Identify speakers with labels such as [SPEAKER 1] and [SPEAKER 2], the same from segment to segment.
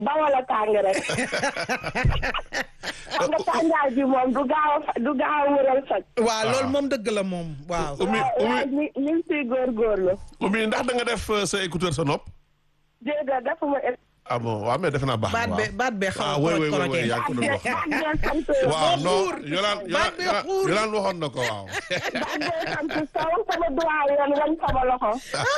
[SPEAKER 1] bawal a tàng rek xam nga tàngaay bi moom du gaaw a du gaaw a wëral soj
[SPEAKER 2] waaw loolu moom dëgg la moom waaw.
[SPEAKER 3] Oumy
[SPEAKER 1] waaw
[SPEAKER 3] Oumy
[SPEAKER 1] ñu ñu ngi siy góorgóorlu
[SPEAKER 3] Oumy ndax da nga def euh, sa écouteur sa nopp.
[SPEAKER 1] déedéet defuma
[SPEAKER 3] ah bon waaw mais defe naa baax na
[SPEAKER 2] baat
[SPEAKER 3] waaw.
[SPEAKER 2] be baat be xaw
[SPEAKER 3] ah
[SPEAKER 2] a
[SPEAKER 3] oui oui
[SPEAKER 2] koroj
[SPEAKER 3] oui oui
[SPEAKER 2] korojee.
[SPEAKER 3] yaa ngi ko doon wax.
[SPEAKER 1] baat bee sant
[SPEAKER 3] waaw non
[SPEAKER 2] xuur.
[SPEAKER 3] yolaan
[SPEAKER 2] Baat bee
[SPEAKER 3] yolaan
[SPEAKER 2] xuur.
[SPEAKER 3] yolaan waxoon na ko waaw.
[SPEAKER 1] baat bee sant saw sama doyen wañ sama loxo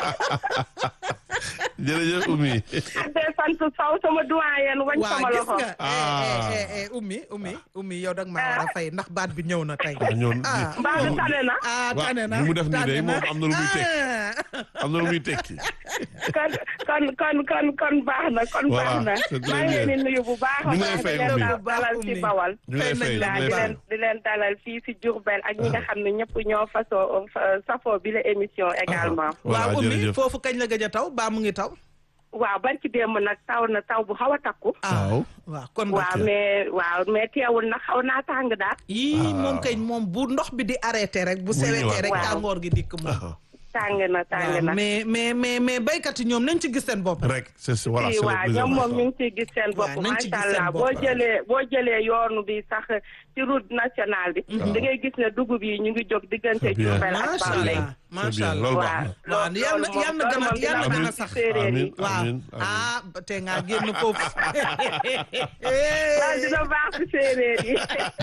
[SPEAKER 3] jërëjëf Oumy.
[SPEAKER 1] baat bee sant saw sama doyen wañ
[SPEAKER 2] waaw
[SPEAKER 1] sama
[SPEAKER 2] gis
[SPEAKER 1] loxo
[SPEAKER 2] nga.
[SPEAKER 3] Ah.
[SPEAKER 2] eh eh eh Oumy Oumy Oumy yow dag maa war a fay ndax baat bi ñëw na tey.
[SPEAKER 3] waaw ñëw
[SPEAKER 2] ah
[SPEAKER 1] mbaa du tane na
[SPEAKER 2] ah
[SPEAKER 3] Waaw,
[SPEAKER 2] tane na
[SPEAKER 3] li mu def nii
[SPEAKER 2] tane
[SPEAKER 3] de
[SPEAKER 2] na.
[SPEAKER 3] moom am na lu muy tekki.
[SPEAKER 2] Ah.
[SPEAKER 3] am na lu muy tekki.
[SPEAKER 1] kon kon kon kon kon baax na kon
[SPEAKER 3] Voilà,
[SPEAKER 1] baax na
[SPEAKER 3] c'est très
[SPEAKER 1] maa ngi leen di
[SPEAKER 3] bien.
[SPEAKER 1] nuyu bu baax a
[SPEAKER 3] Ñu ngi lay
[SPEAKER 1] baax
[SPEAKER 3] fay,
[SPEAKER 1] di leen
[SPEAKER 3] Oumy.
[SPEAKER 1] dalal ci Bawal
[SPEAKER 3] ñu ngi lay fay ñu
[SPEAKER 1] waaw
[SPEAKER 3] ngi
[SPEAKER 1] di
[SPEAKER 3] lay
[SPEAKER 1] leen
[SPEAKER 3] fay.
[SPEAKER 1] di leen dalal fii si Diourbel ak ñi nga xam ne ñëpp ñoo fasoo safoo bi la émission également
[SPEAKER 3] voilà
[SPEAKER 2] waaw Oumy
[SPEAKER 3] jërëjëf.
[SPEAKER 2] foofu kañ la gëj a taw baa mu ngi taw.
[SPEAKER 1] waaw barki démb nag taw na taw bu xaw a takku
[SPEAKER 3] waaw.
[SPEAKER 2] waaw kon
[SPEAKER 1] waaw mais waaw mais teewul nag xaw naa tàng daal
[SPEAKER 2] yii moom kañ moom bu ndox bi di arrêté rek bu sewetee
[SPEAKER 3] ñëwaat.
[SPEAKER 2] rek
[SPEAKER 1] Waaw.
[SPEAKER 2] tàngoor gi dikk moom.
[SPEAKER 3] Ah,
[SPEAKER 1] tàng na tàng
[SPEAKER 2] waaw
[SPEAKER 1] na
[SPEAKER 2] mais mais mais mais béykat yi ñoom nañ ci gis seen bopp.
[SPEAKER 3] rek c'est c'est- voilà
[SPEAKER 1] si
[SPEAKER 3] c'est le
[SPEAKER 1] waaw
[SPEAKER 3] plus
[SPEAKER 1] ñoom moom ñu
[SPEAKER 3] important.
[SPEAKER 1] ngi ciy gis seen bopp
[SPEAKER 2] waaw nañ ci
[SPEAKER 1] macha
[SPEAKER 2] gis seen
[SPEAKER 1] allah
[SPEAKER 2] bopp.
[SPEAKER 1] boo jëlee boo jëlee yoonu bi sax ci route nationale bi da ngay gis ne dugub yi ñu ngi jóg diggante
[SPEAKER 3] C'est bien.
[SPEAKER 1] Diourbel ak
[SPEAKER 2] macha
[SPEAKER 1] Bambey
[SPEAKER 2] allah
[SPEAKER 3] C'est
[SPEAKER 2] macha
[SPEAKER 3] bien
[SPEAKER 2] allah.
[SPEAKER 3] loolu baax
[SPEAKER 1] waaw
[SPEAKER 3] na.
[SPEAKER 2] waaw yal na yal na gën a yal na gën a sax.
[SPEAKER 1] séeréer yi
[SPEAKER 3] Amiin.
[SPEAKER 2] waaw
[SPEAKER 3] amiin.
[SPEAKER 2] ah te nga génn foofu.
[SPEAKER 1] waaw dina baax ci séeréer yi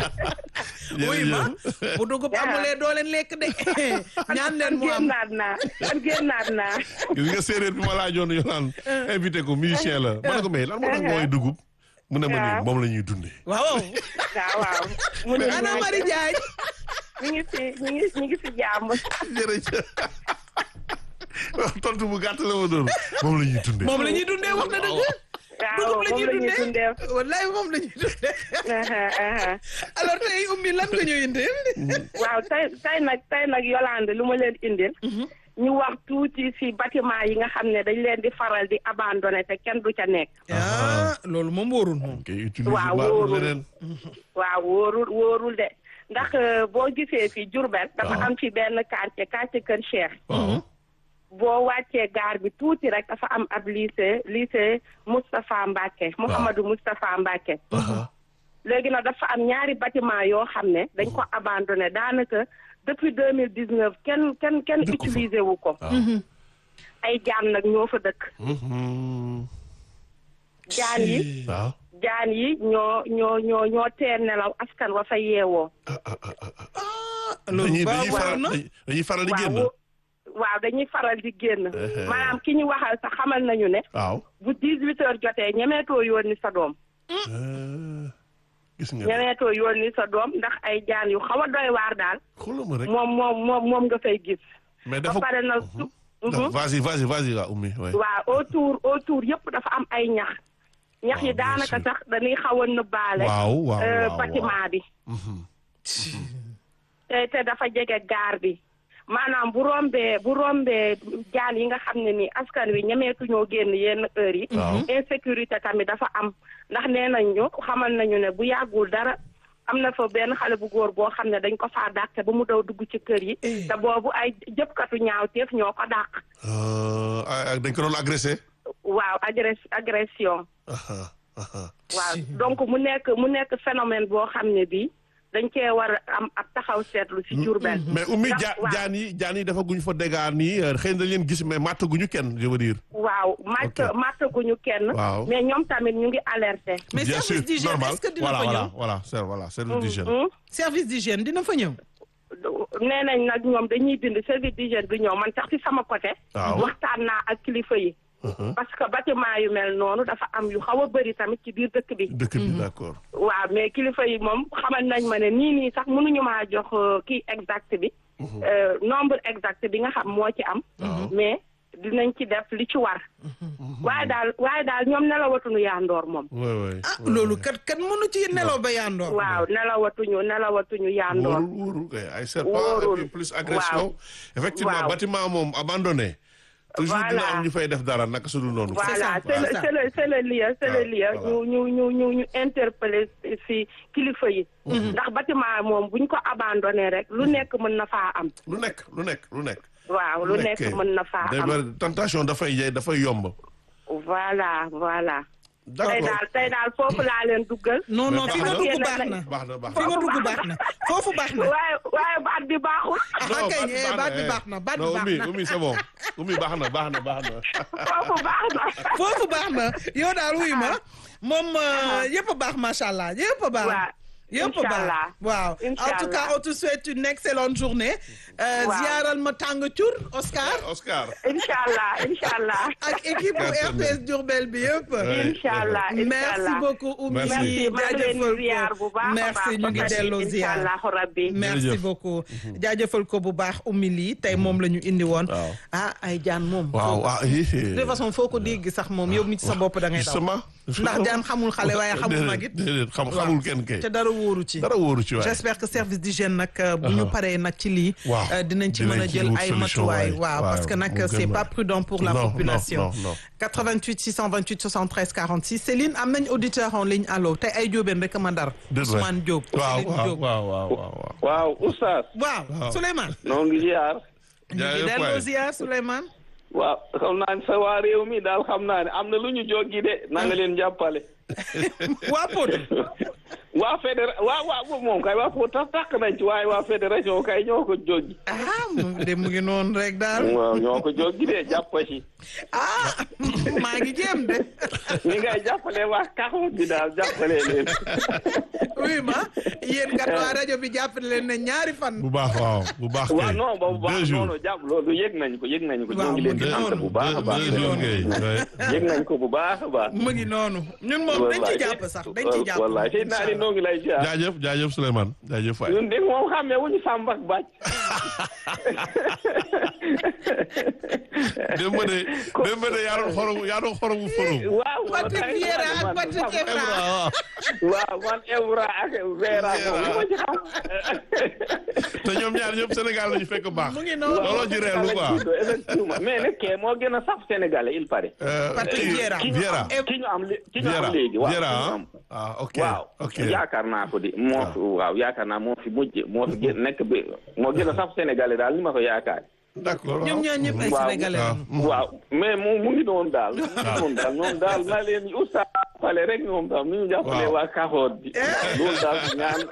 [SPEAKER 2] wuy ma
[SPEAKER 3] Jërëjëf.
[SPEAKER 2] bu dugub amulee doo leen lekk de ñaan leen mu am.
[SPEAKER 1] génnaat naa kon génnaat naa
[SPEAKER 3] gis nga séeréer bi ma laajoon yolaan invité ko musicien la ma ne ko mais lan moo tax mooy dugub mu ne ma nii
[SPEAKER 1] Waaw.
[SPEAKER 3] moom la ñuy dundee
[SPEAKER 2] waaw
[SPEAKER 1] waaw waaw mu ne
[SPEAKER 2] ana Marie Diagne.
[SPEAKER 1] ñu ngi si ñu ngi ñu ngi si jàmm
[SPEAKER 3] jërëjëf waaw tontu bu gàtt la ma doon moom la ñuy dundee
[SPEAKER 2] moom la ñuy dundee wax na dëgg.
[SPEAKER 1] waaw
[SPEAKER 2] dugub la
[SPEAKER 1] moom
[SPEAKER 2] ñuy
[SPEAKER 1] la ñuy
[SPEAKER 2] dundee
[SPEAKER 1] dundee
[SPEAKER 2] wallaay moom la ñuy dundee.
[SPEAKER 1] Aha, aha.
[SPEAKER 2] alors tey Oumy lan nga ñu indil.
[SPEAKER 1] waaw tey tey nag tey nag Yolande lu ma leen indil ñu wax tuuti si bâtiment yi nga xam ne dañ leen di faral di abandonné te kenn du ca nekk
[SPEAKER 2] ah loolu moom wóorul moom.
[SPEAKER 3] kay utiliser
[SPEAKER 1] Waaw,
[SPEAKER 3] baax
[SPEAKER 1] wóorul.
[SPEAKER 3] leneen
[SPEAKER 1] waaw wóorul wóorul de ndax euh, boo gisee fi Diourbel dafa
[SPEAKER 3] Waaw.
[SPEAKER 1] am fi benn quartier quartier Kër Cheikh
[SPEAKER 3] waaw
[SPEAKER 1] boo wàccee gaar bi tuuti rek dafa am ab lycée lycée Moustapha Mbacke Mouhamadou Moustapha Mbacke
[SPEAKER 3] aha
[SPEAKER 1] léegi nag dafa am ñaari bâtiment yoo xam ne dañ ko abandonné daanaka depuis deux mille dix neuf kenn kenn kenn
[SPEAKER 3] Dëkku fa.
[SPEAKER 1] utilisé wu ko
[SPEAKER 3] waaw
[SPEAKER 1] ay jaan nag ñoo fa dëkk
[SPEAKER 3] Mhm.
[SPEAKER 1] jaan yi
[SPEAKER 3] waaw
[SPEAKER 1] jaan yi ñoo ñoo ñoo ñoo tee nelaw askan wa fa yeewoo
[SPEAKER 2] loolu
[SPEAKER 3] dañuy dañuy
[SPEAKER 2] baax
[SPEAKER 3] faral
[SPEAKER 2] na.
[SPEAKER 3] dañuy faral di
[SPEAKER 1] waaw
[SPEAKER 3] génn
[SPEAKER 1] wo- waaw dañuy faral di génn
[SPEAKER 3] Ehe.
[SPEAKER 1] maanaam ki ñu waxal sax xamal nañu ne
[SPEAKER 3] waaw
[SPEAKER 1] bu dix huit heures jotee ñemeetoo yónni sa doom
[SPEAKER 3] Eh, gis nga
[SPEAKER 1] ñemeetoo yónni sa doom ndax ay jaan yu xaw a doy waar daal
[SPEAKER 3] xoolal ma rek
[SPEAKER 1] moom moom moom moom nga fay gis
[SPEAKER 3] mais
[SPEAKER 1] ba
[SPEAKER 3] dafa
[SPEAKER 1] pare nag su
[SPEAKER 3] dafa- vas-y vas-y vas-y waa ummi waay
[SPEAKER 1] waaw autour autour yëpp dafa am ay ñax ñax yi
[SPEAKER 3] Waaw, bien
[SPEAKER 1] daanaka
[SPEAKER 3] sûr.
[SPEAKER 1] sax dañuy xaw a nëbbaale
[SPEAKER 3] waaw waaw
[SPEAKER 1] euh,
[SPEAKER 3] waaw
[SPEAKER 1] bâtiment bi
[SPEAKER 3] Mhm.
[SPEAKER 1] te te dafa jege gaar bi maanaam bu rombee bu rombee jaan yi nga xam ne ni askan wi ñemeetuñoo génn yenn heures yi
[SPEAKER 3] Waaw.
[SPEAKER 1] insécurité tamit dafa am ndax nee nañ ñu xamal nañu ne bu yàggul dara am na fa benn xale bu góor boo xam ne dañ ko faa dàqe ba mu daw dugg ci kër yi
[SPEAKER 2] Eh.
[SPEAKER 1] te boobu ay jëpkatu ñaawteef ñoo ko dàq
[SPEAKER 3] Euh, ah, dañ ko doon agressé
[SPEAKER 1] waaw agress agression
[SPEAKER 3] aha aha
[SPEAKER 1] waaw donc mu nekk mu nekk phénomène boo xam ne bii dañ cee war a am ab taxaw seetlu ci Diourbel
[SPEAKER 3] mais ummi
[SPEAKER 1] Ndax-
[SPEAKER 3] ja
[SPEAKER 1] waaw.
[SPEAKER 3] jaan yi jaan yi dafa guñ fa dégaar nii euh, xëy na dañ leen gis mais màttaguñu kenn je veux dire
[SPEAKER 1] waaw màtt
[SPEAKER 3] Ok.
[SPEAKER 1] màttaguñu kenn
[SPEAKER 3] Waaw.
[SPEAKER 1] mais ñoom tamit ñu ngi alerté
[SPEAKER 2] mais
[SPEAKER 3] bien sûr
[SPEAKER 2] service d'hygiène
[SPEAKER 3] normal
[SPEAKER 2] est-ce que dina
[SPEAKER 3] voilà
[SPEAKER 2] fa
[SPEAKER 3] voilà
[SPEAKER 2] ñëw
[SPEAKER 3] voilà c'est voilà service d'hygiène
[SPEAKER 1] Hmm?
[SPEAKER 2] service d'hygiène dina fa ñëw.
[SPEAKER 1] nee nañ nag ñoom dañuy bind service d'hygiène bi ñëw man sax ci sama côté
[SPEAKER 3] Waaw.
[SPEAKER 1] waxtaan naa ak kilifa yi
[SPEAKER 3] Mhm.
[SPEAKER 1] parce que bâtiment yu mel noonu dafa am yu xaw a bëri tamit ci biir dëkk bi
[SPEAKER 3] dëkk bi d'accord
[SPEAKER 1] waaw mais kilifa yi moom xamal nañ ma ne nii nii sax mënuñu maa jox euh, kii exact bi euh, nombre exact bi nga xam moo ci am mais dinañ ci def li ci war waaye daal waaye daal ñoom nelawatuñu yaandoor moom
[SPEAKER 3] ouais ouais
[SPEAKER 2] ah loolu kat kat mënu ci nelaw ba yandoor.
[SPEAKER 1] waaw nelawatuñu nelawatuñu yaandoor
[SPEAKER 3] wóorul wóorul kay ay serpent
[SPEAKER 1] Wóorul.
[SPEAKER 3] et puis plus agression effectivement
[SPEAKER 1] Waaw.
[SPEAKER 3] bâtiment moom abandonné toujours dina
[SPEAKER 1] Voilà.
[SPEAKER 3] am ñu fay def dara naka su dul noonu
[SPEAKER 2] C'est ça,
[SPEAKER 1] voilà c'est le
[SPEAKER 2] c'est ça.
[SPEAKER 1] c'est le c'est le lieu c'est le lieu
[SPEAKER 3] Voilà.
[SPEAKER 1] ñu ñu ñu ñu ñu interpeller si kilifa yi ndax bâtiment moom buñ ko abandonné rek lu nekk mën na faa am
[SPEAKER 3] lu nekk lu nekk lu nekk
[SPEAKER 1] waaw lu nekk mën na faa
[SPEAKER 3] day
[SPEAKER 1] am
[SPEAKER 3] bari tentation dafay yey dafay yomb
[SPEAKER 1] voilà voilà tey daal tey daal foofu laa leen duggal.
[SPEAKER 2] non non
[SPEAKER 3] Mais
[SPEAKER 2] fi nga
[SPEAKER 3] baax
[SPEAKER 2] dugg
[SPEAKER 1] na.
[SPEAKER 2] baax na
[SPEAKER 3] baax na baax
[SPEAKER 2] fi
[SPEAKER 3] na.
[SPEAKER 2] nga dugg baax na foofu baax na
[SPEAKER 1] waaye waaye baat bi baaxul.
[SPEAKER 2] ah kay eh, baat bi baax na baat bi
[SPEAKER 3] non
[SPEAKER 2] baax
[SPEAKER 3] Oumy
[SPEAKER 2] na
[SPEAKER 3] Oumy c'est bon Oumy baax na baax na baax na.
[SPEAKER 1] foofu baax na.
[SPEAKER 2] foofu baax na yow daal wuy ma moom euh, yëpp a baax macha allah yëpp a baax.
[SPEAKER 1] waaw
[SPEAKER 2] yëpp a baax
[SPEAKER 1] Inch'Allah.
[SPEAKER 2] waaw en
[SPEAKER 1] Inch'Allah.
[SPEAKER 2] tout cas on te souhaite une excellente journée. Euh,
[SPEAKER 1] Waaw.
[SPEAKER 2] ziaral ma tàng cur Oscar
[SPEAKER 3] Oscar.
[SPEAKER 1] incha allah incha allah.
[SPEAKER 2] ak équipe bu
[SPEAKER 3] Gàttal na.
[SPEAKER 2] RTS Diourbel bi yëpp.
[SPEAKER 3] Ouais.
[SPEAKER 1] incha allah incha
[SPEAKER 2] merci
[SPEAKER 1] allah.
[SPEAKER 2] beaucoup Oumy
[SPEAKER 3] Merci.
[SPEAKER 1] merci maa ngi leen di ziar bu baax a baax.
[SPEAKER 2] merci ñu ngi delloo
[SPEAKER 1] incha
[SPEAKER 2] ziar.
[SPEAKER 1] allah rabbi.
[SPEAKER 2] merci
[SPEAKER 3] Jërëjëf.
[SPEAKER 2] beaucoup jaajëfal ko bu baax Oumy lii tey moom la ñu indi woon.
[SPEAKER 3] Waaw.
[SPEAKER 2] ah ay jaan moom.
[SPEAKER 3] waaw ah
[SPEAKER 2] de toute façon foo ko dégg sax moom yow mi ci sa bopp da ngay daw.
[SPEAKER 3] justement.
[SPEAKER 2] ndax jaan xamul xale waaye xamul mag it.
[SPEAKER 3] déedéet déedéet xam xamul kenn kay.
[SPEAKER 2] te dara wóoru ci.
[SPEAKER 3] dara wóoru ci waay.
[SPEAKER 2] j'espère que service d'hygiène nag euh, bu ñu paree nag ci lii.
[SPEAKER 3] Waaw.
[SPEAKER 2] euh, dinañ ci
[SPEAKER 3] Dinañ
[SPEAKER 2] mën a
[SPEAKER 3] ci
[SPEAKER 2] jël
[SPEAKER 3] wut
[SPEAKER 2] ay
[SPEAKER 3] solution,
[SPEAKER 2] matuwaay.
[SPEAKER 3] waay.
[SPEAKER 2] waaw parce que
[SPEAKER 3] Waaw,
[SPEAKER 2] nag
[SPEAKER 3] mu
[SPEAKER 2] c'est
[SPEAKER 3] gën
[SPEAKER 2] pas
[SPEAKER 3] a-
[SPEAKER 2] prudent pour la
[SPEAKER 3] Non, non,
[SPEAKER 2] population.
[SPEAKER 3] non, non.
[SPEAKER 2] 88 628 73 46 Céline am nañ auditeur en ligne allo tey ay jóobeen rek ma ndar.
[SPEAKER 3] Déet waay.
[SPEAKER 2] Ousmane Diop.
[SPEAKER 3] waaw
[SPEAKER 2] Céline
[SPEAKER 3] waaw
[SPEAKER 2] Diop.
[SPEAKER 3] waaw waaw waaw.
[SPEAKER 4] waaw oustaz
[SPEAKER 2] waaw
[SPEAKER 3] Waaw.
[SPEAKER 2] Souleymane.
[SPEAKER 4] noo ngi ziar
[SPEAKER 2] ñu ngi
[SPEAKER 3] jaajëf
[SPEAKER 2] delloo
[SPEAKER 3] waay.
[SPEAKER 2] ziar Souleymane.
[SPEAKER 4] waaw xam naa ne sa waa réew mi daal xam naa ne am na lu ñu joggi de na nga leen jàppale
[SPEAKER 2] waa Pod.
[SPEAKER 4] waa fédéra waa waa moom kay waa Pod tax tàq nañ ci waaye waa fédération kay ñoo ko joggi
[SPEAKER 2] ah mu de mu ngi noonu rek daal.
[SPEAKER 4] waaw ñoo ko joggi de jàpp ci
[SPEAKER 2] ah maa ngi jéem de.
[SPEAKER 4] ni ngay jàppale waa kaxoot bi daal jàppale leen
[SPEAKER 2] oui ma yéen kat waa rajo bi jàppale leen ne ñaari fan.
[SPEAKER 3] bu baax waaw bu baax kay.
[SPEAKER 4] waaw non boobu
[SPEAKER 3] deux
[SPEAKER 4] baax
[SPEAKER 3] jours.
[SPEAKER 4] noonu jàpp loolu yëg nañ ko yëg nañ ko ñoo
[SPEAKER 2] Waaw,
[SPEAKER 4] ngi leen di
[SPEAKER 2] mu ngi
[SPEAKER 4] sant
[SPEAKER 2] noonu.
[SPEAKER 4] bu baax a baax
[SPEAKER 3] deux jours kay. ouais.
[SPEAKER 4] yëg nañ ko bu baax a baax
[SPEAKER 2] mu ngi noonu ñun moom dañ ci jàpp sax dañ ci jàpp.
[SPEAKER 4] wallaay tey naa ni noo ngi lay ziar
[SPEAKER 3] jaajëf jaajëf Souleymane jaajëf waay.
[SPEAKER 4] ñun de moom xamee wuñu sàmb ak bàcc
[SPEAKER 3] démb de démb de yaa doon xoromu yaa doon xoromu forum.
[SPEAKER 4] waaw
[SPEAKER 2] Patrick
[SPEAKER 4] wallaay,
[SPEAKER 2] Vieira ak
[SPEAKER 4] man-
[SPEAKER 2] Patrick
[SPEAKER 4] man-
[SPEAKER 2] Evra.
[SPEAKER 3] waaw
[SPEAKER 4] waaw man Evra ak Vera moom li ma ci xam.
[SPEAKER 3] te ñoom ñaar ñëpp Sénégal lañu fekk baax.
[SPEAKER 2] mu ngi noonu.
[SPEAKER 3] looloo ci reelu quoi.
[SPEAKER 4] effectivement mais nag kee moo gën a saf Sénégalais il paraît.
[SPEAKER 3] Euh,
[SPEAKER 2] Patrick
[SPEAKER 3] kii-
[SPEAKER 2] Vieira.
[SPEAKER 3] Vieira.
[SPEAKER 4] ki ñu am lé- ki ñu
[SPEAKER 3] Vieira
[SPEAKER 4] am léegi. waaw
[SPEAKER 3] Vieira
[SPEAKER 4] ki ñu
[SPEAKER 3] ah
[SPEAKER 4] am.
[SPEAKER 3] ah ok
[SPEAKER 4] waaw
[SPEAKER 3] ok
[SPEAKER 4] yaakaar naa ko di moo fi waaw yaakaar naa moo fi mujj moo fi gën nekk bi moo gën a saf Sénégalais daal ni ma ko yaakaar.
[SPEAKER 3] d'accord
[SPEAKER 2] ñoom ñoo ñëpp ay
[SPEAKER 4] Waaw.
[SPEAKER 2] sénégalais
[SPEAKER 3] waaw.
[SPEAKER 2] lañu.
[SPEAKER 4] waaw mais mu mu ngi doon daal. mu ngi doon daal ñoom daal na leen oustaz jàppale rek ñoom daal nu ñu jàppale
[SPEAKER 3] Waaw.
[SPEAKER 4] waa Kaxoot bi. loolu daal ñaan.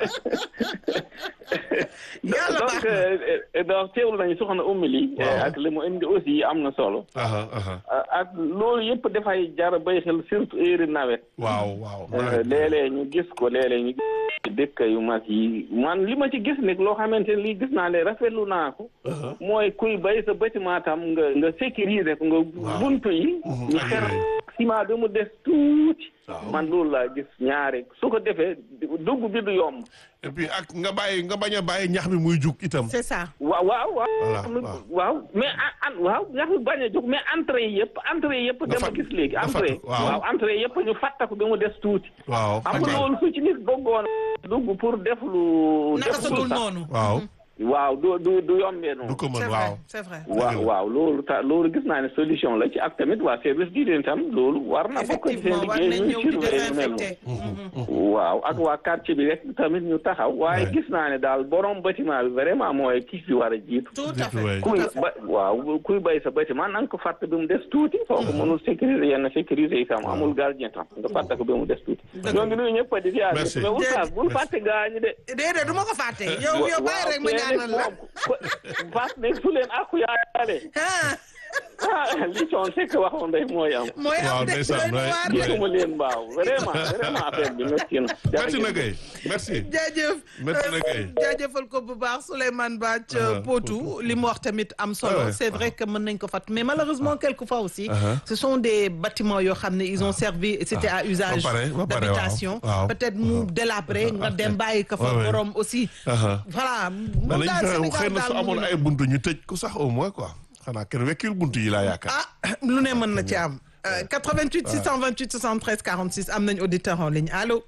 [SPEAKER 2] Yàlla baax
[SPEAKER 4] donc
[SPEAKER 2] na.
[SPEAKER 4] euh, euh, donc teewlu nañu soxna Oumy li
[SPEAKER 3] Waaw.
[SPEAKER 4] ak li mu indi aussi am na solo.
[SPEAKER 3] aha aha
[SPEAKER 4] Uh, ak loolu yëpp dafay jar a béy xel surtout heure nawet.
[SPEAKER 3] waaw waaw.
[SPEAKER 4] Uh, léeg-léeg ñu gis ko léeg-léeg ñu gis dëkk yu mag yi man li ma ci gis nag loo xamante ne lii gis naa ne rafetlu naa ko.
[SPEAKER 3] Aha.
[SPEAKER 4] mooy kuy bay sa bâtiment tam nga nga sécuriser ko nga
[SPEAKER 3] Waaw.
[SPEAKER 4] buntu yi.
[SPEAKER 3] Mhm,
[SPEAKER 4] ñu
[SPEAKER 3] ak
[SPEAKER 4] xer
[SPEAKER 3] yooyu.
[SPEAKER 4] ciment bi mu des tuuti.
[SPEAKER 3] Waaw.
[SPEAKER 4] man loolu laa gis ñaare su ko defee dugg bi du yomb.
[SPEAKER 3] et puis ak nga bàyyi nga bañ a bàyyi ñax mi muy jug itam.
[SPEAKER 2] c'est ça.
[SPEAKER 4] waaw waaw waaw.
[SPEAKER 3] Voilà, waaw.
[SPEAKER 4] waaw mais an an waaw nga xam bañ a jóg mais entrée yi yëpp entrée yi yëpp
[SPEAKER 3] Nga
[SPEAKER 4] dama
[SPEAKER 3] fat-
[SPEAKER 4] gis léegi
[SPEAKER 3] nga
[SPEAKER 4] entrée
[SPEAKER 3] fat- waaw.
[SPEAKER 4] waaw entrée yëpp ñu fàttaku bi mu des tuuti
[SPEAKER 3] waaw.
[SPEAKER 4] xam nga
[SPEAKER 3] ok.
[SPEAKER 4] loolu su ci nit bëggoon dugg pour def lu
[SPEAKER 2] naka
[SPEAKER 4] def
[SPEAKER 2] sa
[SPEAKER 4] lu
[SPEAKER 2] dul
[SPEAKER 4] sax
[SPEAKER 2] noonu.
[SPEAKER 3] waaw
[SPEAKER 4] waaw du du du yombee noonu
[SPEAKER 3] du ko
[SPEAKER 2] c'est
[SPEAKER 3] mën
[SPEAKER 2] vrai
[SPEAKER 3] waaw.
[SPEAKER 2] c'est vrai.
[SPEAKER 4] waaw waaw loolu ta loolu gis naa ne solution la ci ak tamit waa service d'hygiène tam loolu war na bokk ci seen
[SPEAKER 2] effectivement war nañ
[SPEAKER 4] liggéey ñu
[SPEAKER 2] ñëw di
[SPEAKER 4] surveiller lu mel
[SPEAKER 2] désinfecté.
[SPEAKER 4] noonu waaw ak waa quartier bi rek tamit ñu taxaw waaye
[SPEAKER 3] Ouais.
[SPEAKER 4] gis naa ne daal borom bâtiment bi vraiment mooy kii bi war a jiitu
[SPEAKER 2] tout à
[SPEAKER 3] Jiitu
[SPEAKER 2] fait.
[SPEAKER 3] waay.
[SPEAKER 2] tout
[SPEAKER 4] kuy
[SPEAKER 2] à fait.
[SPEAKER 4] ba waaw kuy bay sa bâtiment na nga ko fàtte bi mu des tuuti kooku mënul sécuriser yenn sécuriser yi tam amul gardien tam nga fàtte ko bi mu des tuuti ñoo ngi nuyu ñëpp di ziar
[SPEAKER 3] Merci.
[SPEAKER 4] mais oustaz bul
[SPEAKER 3] Merci.
[SPEAKER 4] fàtte gaañu de
[SPEAKER 2] déedéet du ma ko fàtte. yow yow bàyyi rek ma ñaanal la.
[SPEAKER 4] fas ne su leen aku yaale
[SPEAKER 2] ah
[SPEAKER 4] ah li coon sekk waxoon rek mooy am
[SPEAKER 2] mooy
[SPEAKER 3] Waaw,
[SPEAKER 2] am de
[SPEAKER 3] ndeysaan,
[SPEAKER 2] doy na
[SPEAKER 3] ouais.
[SPEAKER 2] waar de.
[SPEAKER 4] gisuma leen mbaaw vraiment vraiment affaire bi métti na
[SPEAKER 3] merci na kay merci.
[SPEAKER 2] jaajëf
[SPEAKER 3] Merci na kay.
[SPEAKER 2] jaajëfal ko bu baax Souleymane Bath
[SPEAKER 3] Uh-huh.
[SPEAKER 2] Potou li mu wax tamit am solo
[SPEAKER 3] Ah ouais.
[SPEAKER 2] c'est vrai que mën nañ ko fat mais malheureusement quelquefois aussi
[SPEAKER 3] Uh-huh.
[SPEAKER 2] ce sont des bâtiments yoo xam ne ils ont servi c'était à usage
[SPEAKER 3] Ba pare, ba pare,
[SPEAKER 2] d'habitation
[SPEAKER 3] waaw. Waaw.
[SPEAKER 2] peut-être mu délabré nga dem bàyyi ko fa
[SPEAKER 3] Ouais, ouais.
[SPEAKER 2] borom aussi
[SPEAKER 3] Aha.
[SPEAKER 2] voilà
[SPEAKER 3] mais
[SPEAKER 2] moom daal
[SPEAKER 3] nañ
[SPEAKER 2] Sénégal
[SPEAKER 3] xëy na su
[SPEAKER 2] daal mu
[SPEAKER 3] amoon
[SPEAKER 2] ngi
[SPEAKER 3] ay buntu ñu tëj ko sax au moins quoi xanaa kenn wekkil buntu yi laa yaakaar.
[SPEAKER 2] ah lu ne mën na ci am Euh, 88 628 73 46 am nañ auditeur en ligne allo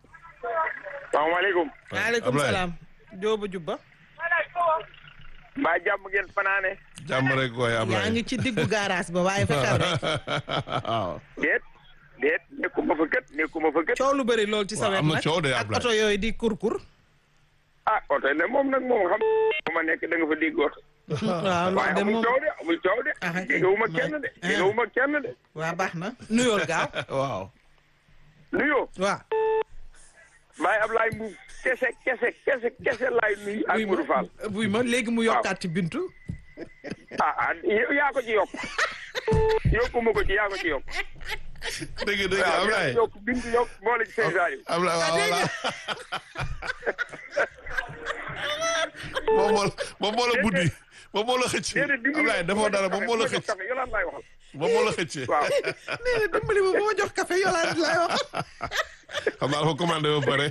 [SPEAKER 5] salaamaaleykum
[SPEAKER 2] maaleykum
[SPEAKER 3] Ablaye.
[SPEAKER 2] salaam Jóoba Jubba
[SPEAKER 5] mbaa jàmm ngeen fanaane
[SPEAKER 3] jàmm rek waay
[SPEAKER 2] yaa
[SPEAKER 3] Ablaye.
[SPEAKER 2] ngi ci diggu garage ba waaye fexeel rek
[SPEAKER 3] waaw.
[SPEAKER 5] déet déet nekkuma fa kët nekkuma fa kët
[SPEAKER 2] coow lu bëri lool ci sa
[SPEAKER 3] Waaw,
[SPEAKER 2] wet
[SPEAKER 3] am na
[SPEAKER 2] nag
[SPEAKER 3] coow de,
[SPEAKER 2] ak
[SPEAKER 3] Ablaye.
[SPEAKER 2] oto yooyu di kurkur
[SPEAKER 5] ah oto ne moom nag moom xam fu ma nekk da nga fa dégg oto
[SPEAKER 2] waaw
[SPEAKER 5] waaye
[SPEAKER 2] loolu de
[SPEAKER 5] amul
[SPEAKER 2] moom
[SPEAKER 5] coow de amul coow de
[SPEAKER 2] Ah, ok.
[SPEAKER 5] déggawuma kenn de
[SPEAKER 2] Ah.
[SPEAKER 5] déggawuma kenn de
[SPEAKER 2] waa baax na nuyool gaaw
[SPEAKER 3] waaw.
[SPEAKER 5] nuyoo
[SPEAKER 2] waaw
[SPEAKER 5] Baye Ablaye Mbuub kese kese kese kese laay nuyu ak Modou Fall
[SPEAKER 2] buy ma léegi mu yokkaat ci bintu
[SPEAKER 5] ah ah yaa ko ci yokk yokku ma ko ci yaa ko ci yokk
[SPEAKER 3] dëgg dëgg
[SPEAKER 5] waaw
[SPEAKER 3] Ablaye
[SPEAKER 5] yokk bintu yokk boole ci seen saa yu
[SPEAKER 3] Ablaye waaw voilà moom moo la moom moo la buddi moom moo la xëcc
[SPEAKER 5] déedéet dimbali
[SPEAKER 3] Ablaye defoo dara moom moo la xëcc
[SPEAKER 5] café yolaan laay waxal
[SPEAKER 3] moom moo la xëcc
[SPEAKER 5] waaw
[SPEAKER 2] nee na dimbali ma ba ma jox café yolaat lay wax
[SPEAKER 3] xam naa dafa commandé ba pare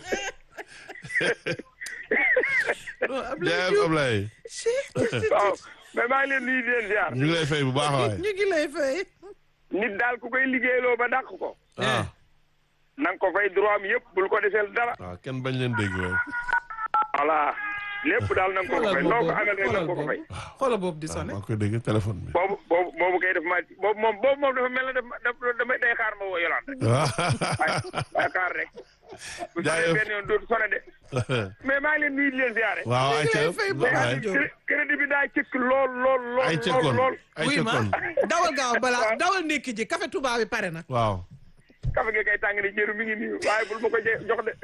[SPEAKER 2] non Ablaye
[SPEAKER 3] jaayam
[SPEAKER 2] Diouf
[SPEAKER 3] Ablaye
[SPEAKER 5] waaw mais maa ngi leen nuyu di leen ziar
[SPEAKER 3] ñu ngi lay fay bu baax waay
[SPEAKER 2] ñu ngi lay fay
[SPEAKER 5] nit daal ku koy liggéeyloo ba dàq ko
[SPEAKER 3] ah
[SPEAKER 5] na nga ko fay droit am yëpp bul ko deseel dara
[SPEAKER 3] waaw kenn bañ leen dégg waay
[SPEAKER 5] voilà lépp daal na nga ko ko fay noo ko amel rek na nga ko ko fay
[SPEAKER 2] xoolal boobu di
[SPEAKER 3] waaw
[SPEAKER 2] sonné
[SPEAKER 3] maa ngi koy dégg téléphone bi
[SPEAKER 5] boobu boobu boobu kay def ma boobu moom boobu moom dafa mel ne daf daf damay day xaar ma woo yolaan rek
[SPEAKER 3] waaw
[SPEAKER 5] waaye waaye xaar rek bu
[SPEAKER 3] Jaayëf.
[SPEAKER 5] sonné benn yoon dootu sonné de mais maa ngi leen nuyu di leen ziare
[SPEAKER 3] waaw ay ca
[SPEAKER 2] lay fay bu baax.
[SPEAKER 3] waay
[SPEAKER 5] Cré- crédit bi daa cëkk lool lool lool
[SPEAKER 3] ay ca
[SPEAKER 5] lool
[SPEAKER 3] kon
[SPEAKER 5] lool
[SPEAKER 3] ay
[SPEAKER 2] buy
[SPEAKER 3] ca
[SPEAKER 2] ma
[SPEAKER 3] kon
[SPEAKER 2] dawal gaaw balaa dawal ndékki ji café Touba bi pare na
[SPEAKER 3] waaw
[SPEAKER 5] kafe gi kay tàng ni jëru mi ngi nii waaye bul ma ko je- jox de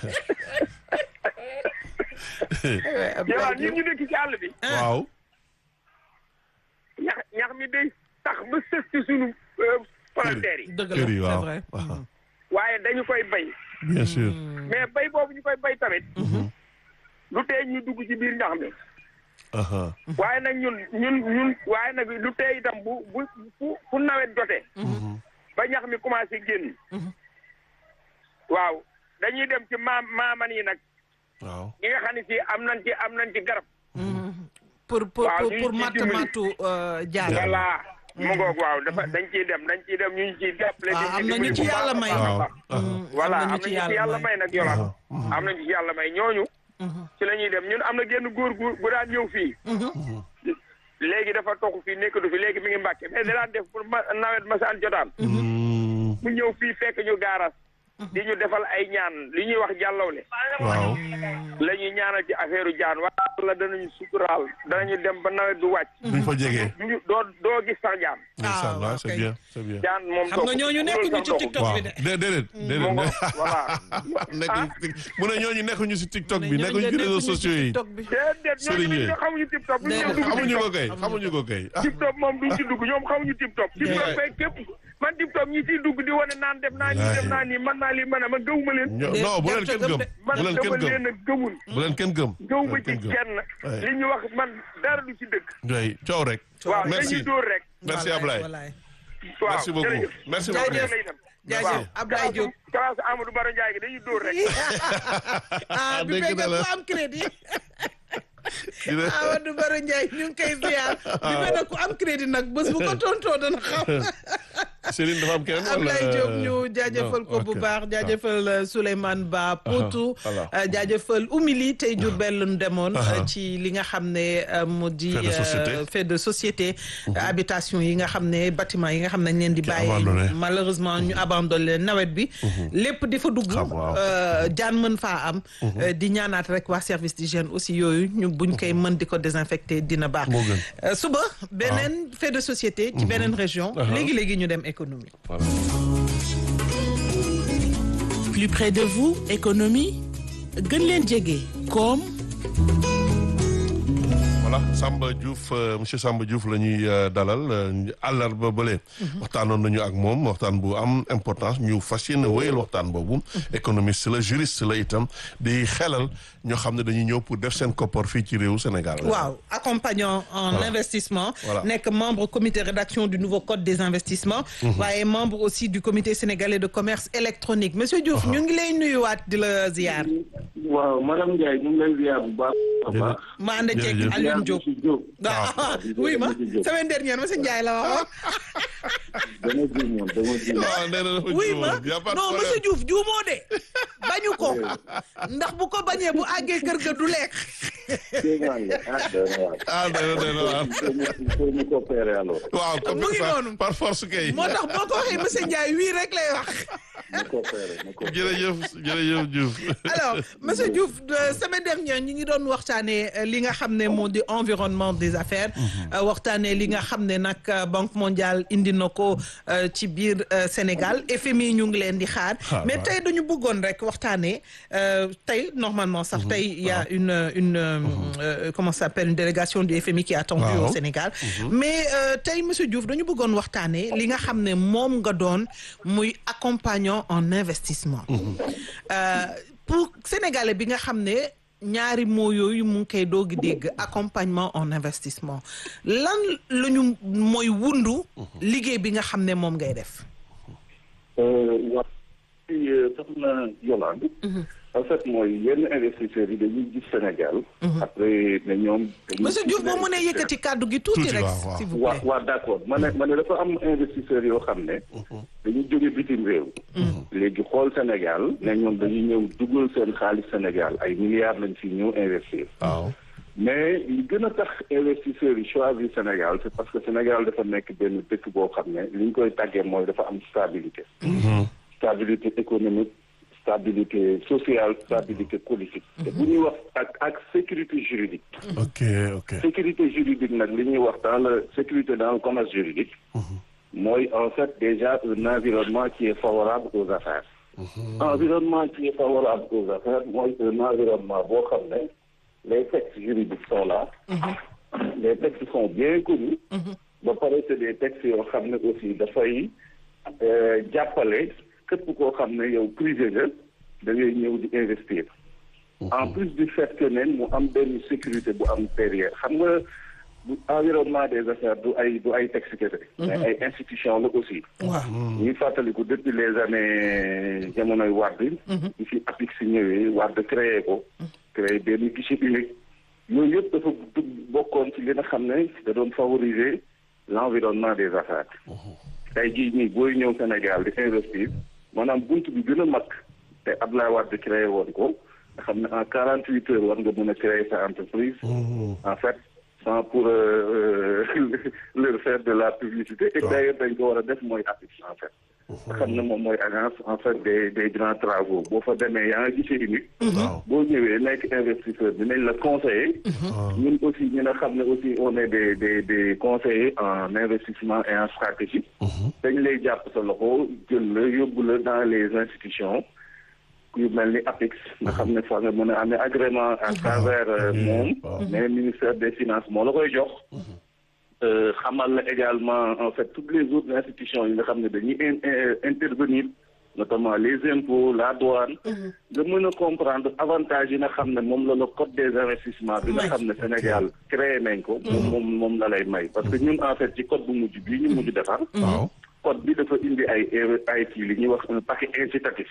[SPEAKER 5] yolaan ñun ñu nekk ci àll bi
[SPEAKER 3] waaw
[SPEAKER 5] ñax ñax mi day tax ba sës ci sunu frontières yi
[SPEAKER 2] dëgg la
[SPEAKER 3] kër yi
[SPEAKER 2] c'est
[SPEAKER 3] waaw
[SPEAKER 2] vrai
[SPEAKER 3] waaw
[SPEAKER 5] waaye dañu koy bay
[SPEAKER 3] bien sûr
[SPEAKER 5] mais bay boobu ñu koy bay tamit lu tee ñu dugg ci biir ñax mi
[SPEAKER 3] aha
[SPEAKER 5] waaye nag ñun ñun ñun waaye nag lu tee itam bu bu fu fu nawet jotee ba ñax mi commencé génn waaw dañuy dem ci maam maaman yi nag
[SPEAKER 3] waaw
[SPEAKER 5] ñi nga xam ne si am nañ ci am nañ ci garab
[SPEAKER 2] pour pour
[SPEAKER 5] waaw,
[SPEAKER 2] pour
[SPEAKER 5] ñu
[SPEAKER 2] pour
[SPEAKER 5] ngi ciy
[SPEAKER 2] matt
[SPEAKER 5] dimbali.
[SPEAKER 2] mattu jaan
[SPEAKER 5] voilà mu ngoog waaw dafa dañ ciy dem dañ ciy dem ñu ngi ciy jàppale
[SPEAKER 2] Ah,
[SPEAKER 5] di
[SPEAKER 2] am na
[SPEAKER 5] dimbali
[SPEAKER 2] ñu ci
[SPEAKER 5] bu baax
[SPEAKER 2] yàlla
[SPEAKER 5] a
[SPEAKER 2] may.
[SPEAKER 5] baax a
[SPEAKER 3] waaw
[SPEAKER 5] baax.
[SPEAKER 3] aha
[SPEAKER 5] voilà
[SPEAKER 2] am
[SPEAKER 5] am
[SPEAKER 2] na
[SPEAKER 5] na
[SPEAKER 2] ñu ci
[SPEAKER 5] ñu ci
[SPEAKER 2] yàlla
[SPEAKER 5] yàlla
[SPEAKER 2] may.
[SPEAKER 5] may nag yolaan
[SPEAKER 3] aha
[SPEAKER 5] am nañu ci yàlla may ñooñu ci la ñuy dem ñun am na genn góor gu gu daan ñëw fii léegi dafa toxu fii nekkatu fi léegi mi ngi mbàkke mais da daan def pour ma nawet masaan jotaan
[SPEAKER 3] Mm,
[SPEAKER 5] mu ñëw fii fekk ñu gaaras di ñu defal ay ñaan li ñuy wax jàllawle
[SPEAKER 3] waaw
[SPEAKER 5] la ñuy ñaanal ci affaire jaan waaye la danañu suturaal danañu dem ba nawet du wàcc
[SPEAKER 3] duñ fa jege
[SPEAKER 5] duñu doo doo gis sax jaan
[SPEAKER 3] incha allah
[SPEAKER 2] waaw,
[SPEAKER 3] c'est
[SPEAKER 2] kay.
[SPEAKER 3] bien c'est bien
[SPEAKER 5] jaan moom
[SPEAKER 2] xam nga ñooñu nekkuñu ci TikTok
[SPEAKER 3] waaw
[SPEAKER 2] bi de
[SPEAKER 3] dé déedéet déedéet
[SPEAKER 5] mu ngo voilà
[SPEAKER 3] nekkuñu mu ne ñooñu nekkuñu si TikTok bi
[SPEAKER 2] ñooñu
[SPEAKER 3] nekkuñu ci réseaux sociaux yi
[SPEAKER 2] TikTok bi
[SPEAKER 5] déedéet ñooñu
[SPEAKER 3] Serigne
[SPEAKER 5] dañu xamuñu tip top bu ñu
[SPEAKER 2] Déedéet.
[SPEAKER 5] dugg
[SPEAKER 3] xamuñu ko
[SPEAKER 5] TikTok
[SPEAKER 3] kay xamuñu ko kay ah
[SPEAKER 5] tip top moom duñ ci dugg ñoom xamuñu tip top tip top fay képp man tip top ñi ciy dugg di wane naan def naa nii def naa nii man naa lii man a ma gëwuma leen
[SPEAKER 3] ño- non bu leen kenn gëm
[SPEAKER 5] man
[SPEAKER 3] bu leen
[SPEAKER 5] dama
[SPEAKER 3] kenn gëm
[SPEAKER 5] leen a gëmul
[SPEAKER 3] bu leen kenn gëm
[SPEAKER 5] gëwuma
[SPEAKER 3] bu leen
[SPEAKER 5] ci
[SPEAKER 3] kenn gëm.
[SPEAKER 5] kenn
[SPEAKER 3] Ouais.
[SPEAKER 5] li ñu wax man dara du ci dëgg
[SPEAKER 3] doy coow rek
[SPEAKER 5] waaw
[SPEAKER 3] merci
[SPEAKER 5] dañuy dóor rek
[SPEAKER 3] merci Ablaye
[SPEAKER 2] Wallaay.
[SPEAKER 5] waaw
[SPEAKER 3] merci beaucoup
[SPEAKER 5] jërëjëf.
[SPEAKER 3] merci
[SPEAKER 2] Jaajëf.
[SPEAKER 3] beaucoup
[SPEAKER 5] lay dem
[SPEAKER 2] jaajëf Ablaye Diop
[SPEAKER 5] classe Amadou Baro Ndiaye gi dañuy dóor rek
[SPEAKER 2] ah bi
[SPEAKER 3] dégg
[SPEAKER 2] fekk
[SPEAKER 3] na la.
[SPEAKER 2] ku am crédit
[SPEAKER 3] dina
[SPEAKER 2] Amadou Baro Ndiaye ñu ngi koy ziar bi fekk ku am crédit nag bés bu ko tontoo dana xam
[SPEAKER 3] Céline dafa am keneen wala
[SPEAKER 2] Ablaye Diop ñu jaajëfal ko bu
[SPEAKER 3] ok.
[SPEAKER 2] baax jaajëfal euh, Souleymane Ba Potou
[SPEAKER 3] voilà.
[SPEAKER 2] euh, jaajëfal Oumy tey Diourbel lañu demoon
[SPEAKER 3] Aha.
[SPEAKER 2] euh, ci li nga xam ne euh, mu di
[SPEAKER 3] Fait de société.
[SPEAKER 2] euh, fait de société habitation yi nga xam ne bâtiment yi nga xam ne dañ leen di bàyyi
[SPEAKER 3] abandonné.
[SPEAKER 2] malheureusement ñu abandonné leen nawet bi lépp di fa dugg
[SPEAKER 3] Xam, waaw.
[SPEAKER 2] euh, jaan mën faa am euh, di ñaanaat rek waa service d'hygiène aussi yooyu ñu buñ koy mën di ko désinfecté dina baax
[SPEAKER 3] Moo gën.
[SPEAKER 2] Euh, suba beneen fait de société ci beneen région
[SPEAKER 3] Aha.
[SPEAKER 2] léegi-léegi ñu dem économie
[SPEAKER 3] Voilà.
[SPEAKER 6] plus près de vous économie gën leen jege koom
[SPEAKER 3] voilà Samba Diouf euh, monsieur Samba Diouf la ñuy euh, dalal euh, àllarba bële. waxtaanoon nañu ak moom waxtaan bu am importance ñu fas yéene wéyal waxtaan boobu. économiste la juriste la itam di xelal ñoo xam ne dañuy ñëw pour def seen koppar fii ci réewu Sénégal.
[SPEAKER 2] waaw accompagnant en investissement
[SPEAKER 3] Voilà.
[SPEAKER 2] nekk membre comité rédaction du nouveau code des investissements waaye membre aussi du comité sénégalais de commerce électronique monsieur Diouf ñu ngi lay nuyuwaat di la ziar
[SPEAKER 7] waaw madame Ndiaye ñu ngi lay ziar bu baax a baax.
[SPEAKER 2] ma ànd ceeg
[SPEAKER 3] Jërëjëf.
[SPEAKER 2] Alioune Diop
[SPEAKER 7] si Diop.
[SPEAKER 2] ah oui ma semaine dernière monsieur Ndiaye la waxoon
[SPEAKER 7] dama juumoon dama juumoon.
[SPEAKER 3] waaw nee na dafa
[SPEAKER 2] oui
[SPEAKER 3] juumoon.
[SPEAKER 2] ma
[SPEAKER 3] Y a pas de
[SPEAKER 2] non
[SPEAKER 3] problème.
[SPEAKER 2] monsieur Diouf juumoo de bañu ko ndax bu ko bañee bu àggee kër ga du lekk
[SPEAKER 7] Kéemaan la ah dana waar.
[SPEAKER 3] ah nee na nee na waaw.
[SPEAKER 7] Il faut ñu- il faut ñu coopérer alors.
[SPEAKER 3] waaw comme
[SPEAKER 2] Mu ngi
[SPEAKER 3] ça
[SPEAKER 2] noonu.
[SPEAKER 3] par force kay.
[SPEAKER 2] moo tax boo ko waxee monsieur Ndiaye wii rek lay wax
[SPEAKER 7] ñu coopérer ñu coopérer.
[SPEAKER 3] jërëjëf jërëjëf Diouf.
[SPEAKER 2] alors monsieur Diouf de semaine dernière ñi ngi doon wax waxtaanee euh, li nga xam ne moo di environnement des affaires euh, waxtaanee li nga xam ne nag euh, Banque mondiale indi na ko euh, ci biir euh, Sénégal FMI ñu ngi leen di xaar
[SPEAKER 3] Xaar,
[SPEAKER 2] mais
[SPEAKER 3] waaw.
[SPEAKER 2] tey dañu bëggoon rek waxtaanee euh, tey normalement sax tey il y a une une euh, euh, comment ça s'appelle une délégation du FMI qui est attendue
[SPEAKER 3] Waaw.
[SPEAKER 2] au Sénégal mais euh, tey monsieur Diouf dañu bëggoon waxtaanee li nga xam ne moom nga doon muy accompagnant en investissement Euh, pour sénégalais bi nga xam ne ñaari mots yooyu mu ngi koy doogi dégg accompagnement en investissement lan la ñu mooy wundu liggéey bi nga xam ne moom ngay def
[SPEAKER 7] waaw ci soxna Yolande en fait mooy yenn investisseurs yi dañuy gis Sénégal après ne ñoom dañuy
[SPEAKER 2] monsieur Diouf boo mënee yëkkati kàddu gi tuuti
[SPEAKER 3] Tuuti,
[SPEAKER 2] rek
[SPEAKER 3] waaw, waaw.
[SPEAKER 2] s'il vous
[SPEAKER 7] waa
[SPEAKER 2] plaît
[SPEAKER 7] waa d'accord ma ne ma ne dafa am investisseurs yoo xam ne dañuy jóge bitim réew léegi xool Sénégal ne ñoom dañuy ñëw dugal seen xaalis Sénégal ay milliards lañ fi ñëw investir
[SPEAKER 3] waaw
[SPEAKER 7] mais li gën a tax investisseurs yi choisir Sénégal c'est parce que Sénégal dafa nekk benn dëkk boo xam ne li ñu koy tàggee mooy dafa am stabilité stabilité économique stabilité sociale stabilité politique te bu ñuy wax ak ak sécurité juridique
[SPEAKER 3] ok ok
[SPEAKER 7] sécurité juridique nag li ñuy wax dans le sécurité dans le commerce juridique mooy en fait déjà un environnement qui est favorable aux affaires environnement qui est favorable aux affaires mooy un environnement boo xam ne les textes juridiques sont là les textes sont bien connus ba pare c'est des textes yoo xam ne aussi dafay euh, jàppale képp koo xam ne yow privé nga da ngay ñëw di investir en plus du fait que ne mu am benn sécurité bu am derrière xam nga bu environnement des affaires du ay du ay texte kese mais ay institution la aussi
[SPEAKER 2] waaw
[SPEAKER 7] ñuy fàttaliku depuis les années jamonoy Wade ñu fi APIX si ñëwee Wade créé ko créé benn guichet unique yooyu yëpp dafa dugg bokkoon ci li nga xam ne da doon favoriser l'environnement des affaires tey jii nii booy ñëw Sénégal di investir maanaam bunt bi gën a mag te Abdoulaye Wade créé woon ko nga xam ne en quarante huit heures war nga mën a créer sa entreprise en fait sans pour euh, leur faire de la publicité et d'ailleurs dañ ko war a def mooy APIX en fait nga xam ne moom mooy agence en fait des des grands travaux boo fa demee yaa ngi gisee unique
[SPEAKER 3] waaw
[SPEAKER 7] boo ñëwee nekk investisseur dinañ la conseiller ñun aussi ñi nga xam ne aussi on est des des des conseillers en investissement et en stratégie dañ lay jàpp sa loxo jël la yóbbu la dans les institutions yu mel ni APIX nga xam ne fa nga mën a amee agrément à travers euh, moom mais ministère des finances moo la koy jox Euh, xamal la également en fait toutes les autres institutions yi nga xam ne dañuy in- in- intervenir notamment les impôts la douane nga mën a comprendre avantage yi nga xam ne moom la la code des investissements bi nga xam ne Sénégal créé nañ ko moom moom moom la lay may parce que ñun en fait ci code bu mujj bii ñu mujj defar
[SPEAKER 3] waaw
[SPEAKER 7] code bi dafa indi ay ay kii li ñuy wax un paquet incitatif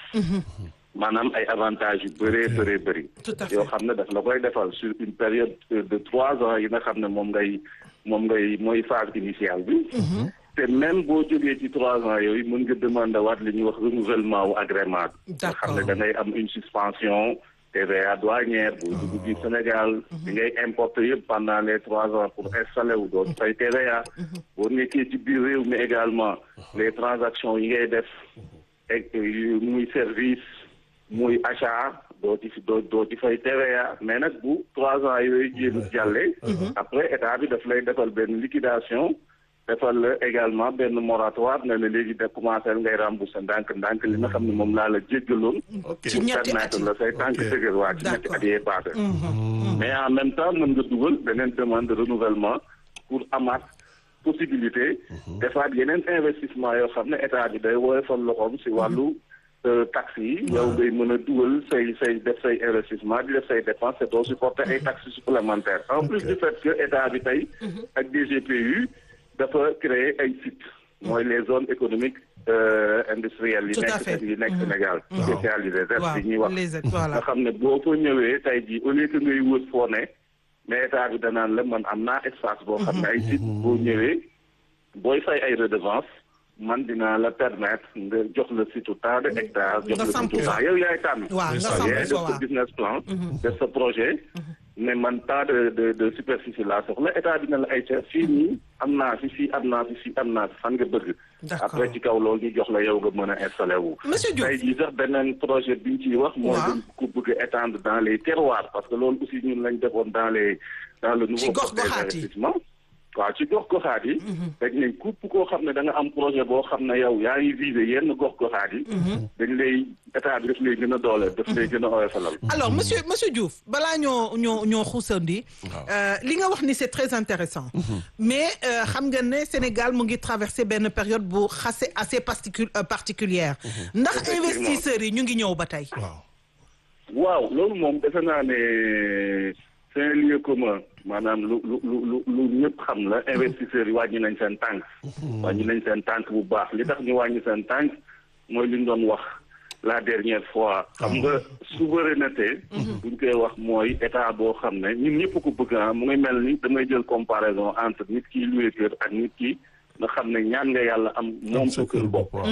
[SPEAKER 7] maanaam ay avantages yu bëree bëree bëri
[SPEAKER 2] Tout à fait.
[SPEAKER 7] yoo xam ne daf la koy defal sur une période de trois ans yi nga xam ne moom ngay moom ngay mooy phase initiale bi te même boo jógee ci trois ans yooyu mën nga demander waat li ñuy wax renouvellement wu agrément bi nga xam ne da ngay am une suspension TVA douanière boo dugg biir Sénégal di ngay importer yëpp pendant les trois ans pour installer wu doon fay TVA boo nekkee ci biir réew mi également les transactions yi ngay def ak yu muy service muy achat doo ci doo doo ci fay TVA mais nag bu trois ans yooyu jéem jàllee après état bi daf lay defal benn liquidation defal la également benn moratoire ne la léegi de commencé ngay rembourser ndànk ndànk li nga xam ne moom laa la jéggaloon
[SPEAKER 3] ok
[SPEAKER 2] Ci ñetti at
[SPEAKER 7] permettre
[SPEAKER 2] yi.
[SPEAKER 7] la say tànk
[SPEAKER 3] Ok.
[SPEAKER 7] dëgër waa ci ñetti
[SPEAKER 2] D'accord.
[SPEAKER 7] at yee passé mais en même temps mën nga dugal beneen demande de renouvellement pour amaat possibilité defaat yeneen investissement yoo xam ne état bi day woyofal loxoom si wàllu euh, taxes yi yow ngay mën a dugal say say def say investissement di def say dépenses te doo supporter ay taxes supplémentaires en plus du fait que état bi tey ak DGPU dafa créer ay sites mooy les zones économiques euh, industrielles yi
[SPEAKER 2] Tout à
[SPEAKER 7] nekk
[SPEAKER 2] fait.
[SPEAKER 7] yi nekk Sénégal spécialisées ZES
[SPEAKER 2] waaw
[SPEAKER 7] yi ñuy wax
[SPEAKER 2] les aides voilà
[SPEAKER 7] nga xam ne boo fa ñëwee tey jii au lieu que ngay wër foo ne mais état bi danaan la man am naa espace boo xam ne ay site boo ñëwee booy fay ay redevance man dinaa la permettre nga jox la site tant de hectares jox
[SPEAKER 2] Nga
[SPEAKER 7] la
[SPEAKER 2] samp
[SPEAKER 7] site
[SPEAKER 2] fa.
[SPEAKER 7] tant yow yaay tànn
[SPEAKER 2] waaw nga
[SPEAKER 3] ça,
[SPEAKER 2] samp
[SPEAKER 7] yaay
[SPEAKER 2] fa
[SPEAKER 7] def sa
[SPEAKER 2] waaw
[SPEAKER 7] business plan def sa projet ne man tant de de de superficie laa soxla état bi ne la ay ca fii nii am naa fi fii am naa fi fii am naa fi fan nga bëgg
[SPEAKER 2] D'accord.
[SPEAKER 7] après ci kaw loolu ñu jox la yow nga mën a installé wu
[SPEAKER 2] Monsieur Diouf.
[SPEAKER 7] tey jii sax beneen projet bi ñu ciy wax mooy
[SPEAKER 2] Waaw.
[SPEAKER 7] dañ ko bëgg a étendre dans les terroirs parce que loolu aussi ñun lañ defoon dans les dans le nouveau
[SPEAKER 2] gox
[SPEAKER 7] code des
[SPEAKER 2] goxaat yi.
[SPEAKER 7] investissements waaw ci gox goxaat yi dañ ne képp koo xam ne da nga am projet boo xam ne yow yaa ngi visé yenn gox goxaat yi dañ lay état bi daf lay gën a doole daf lay gën a oyofalal
[SPEAKER 2] alors monsieur monsieur Diouf balaa ñoo ñoo ñoo xuusandi euh, li nga wax ni c'est très intéressant mais euh, xam nga ne Sénégal mu ngi traversé benn période bu xase assez particu euh, particulière ndax
[SPEAKER 7] Effectivement.
[SPEAKER 2] investisseurs yi ñu ngi ñëw ba tey
[SPEAKER 3] waaw
[SPEAKER 7] waaw loolu moom defe naa ne c'est un lieu commun maanaam lu lu lu lu lu ñëpp xam la investisseurs yi wàññi nañ seen tànk wàññi nañ seen tànk bu baax li tax ñu wàññi seen tànk mooy li ñu doon wax la dernière fois xam nga souveraineté buñ koy wax mooy état boo xam ne ñun ñëpp ko bëgg ah mu ngi mel ni damay jël comparaison entre nit ki loué kër ak nit ki nga xam ne ñaan nga yàlla am moom sa kër bopp
[SPEAKER 3] waaw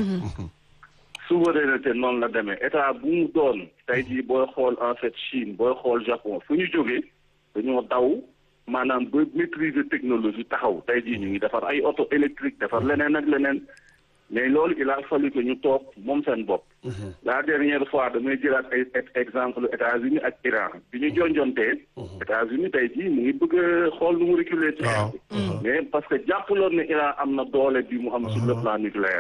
[SPEAKER 7] souveraineté noonu la demee état bu mu doon tey jii booy xool en fait Chine booy xool Japon fu ñu jógee dañoo daw maanaam ba maîtriser technologie taxaw tey jii ñu ngi defar ay auto électrique defar leneen ak leneen mais loolu il a fallu que ñu toog moom seen bopp. la dernière fois damay jëlaat ay exemple États-Unis ak Iran bi ñu jonjontee. États-Unis tey jii mu ngi bëgg a xool nu mu reculer ci
[SPEAKER 3] waaw.
[SPEAKER 7] mais parce que jàppaloon ne Iran am na doole bi mu am sur le plan nucléaire.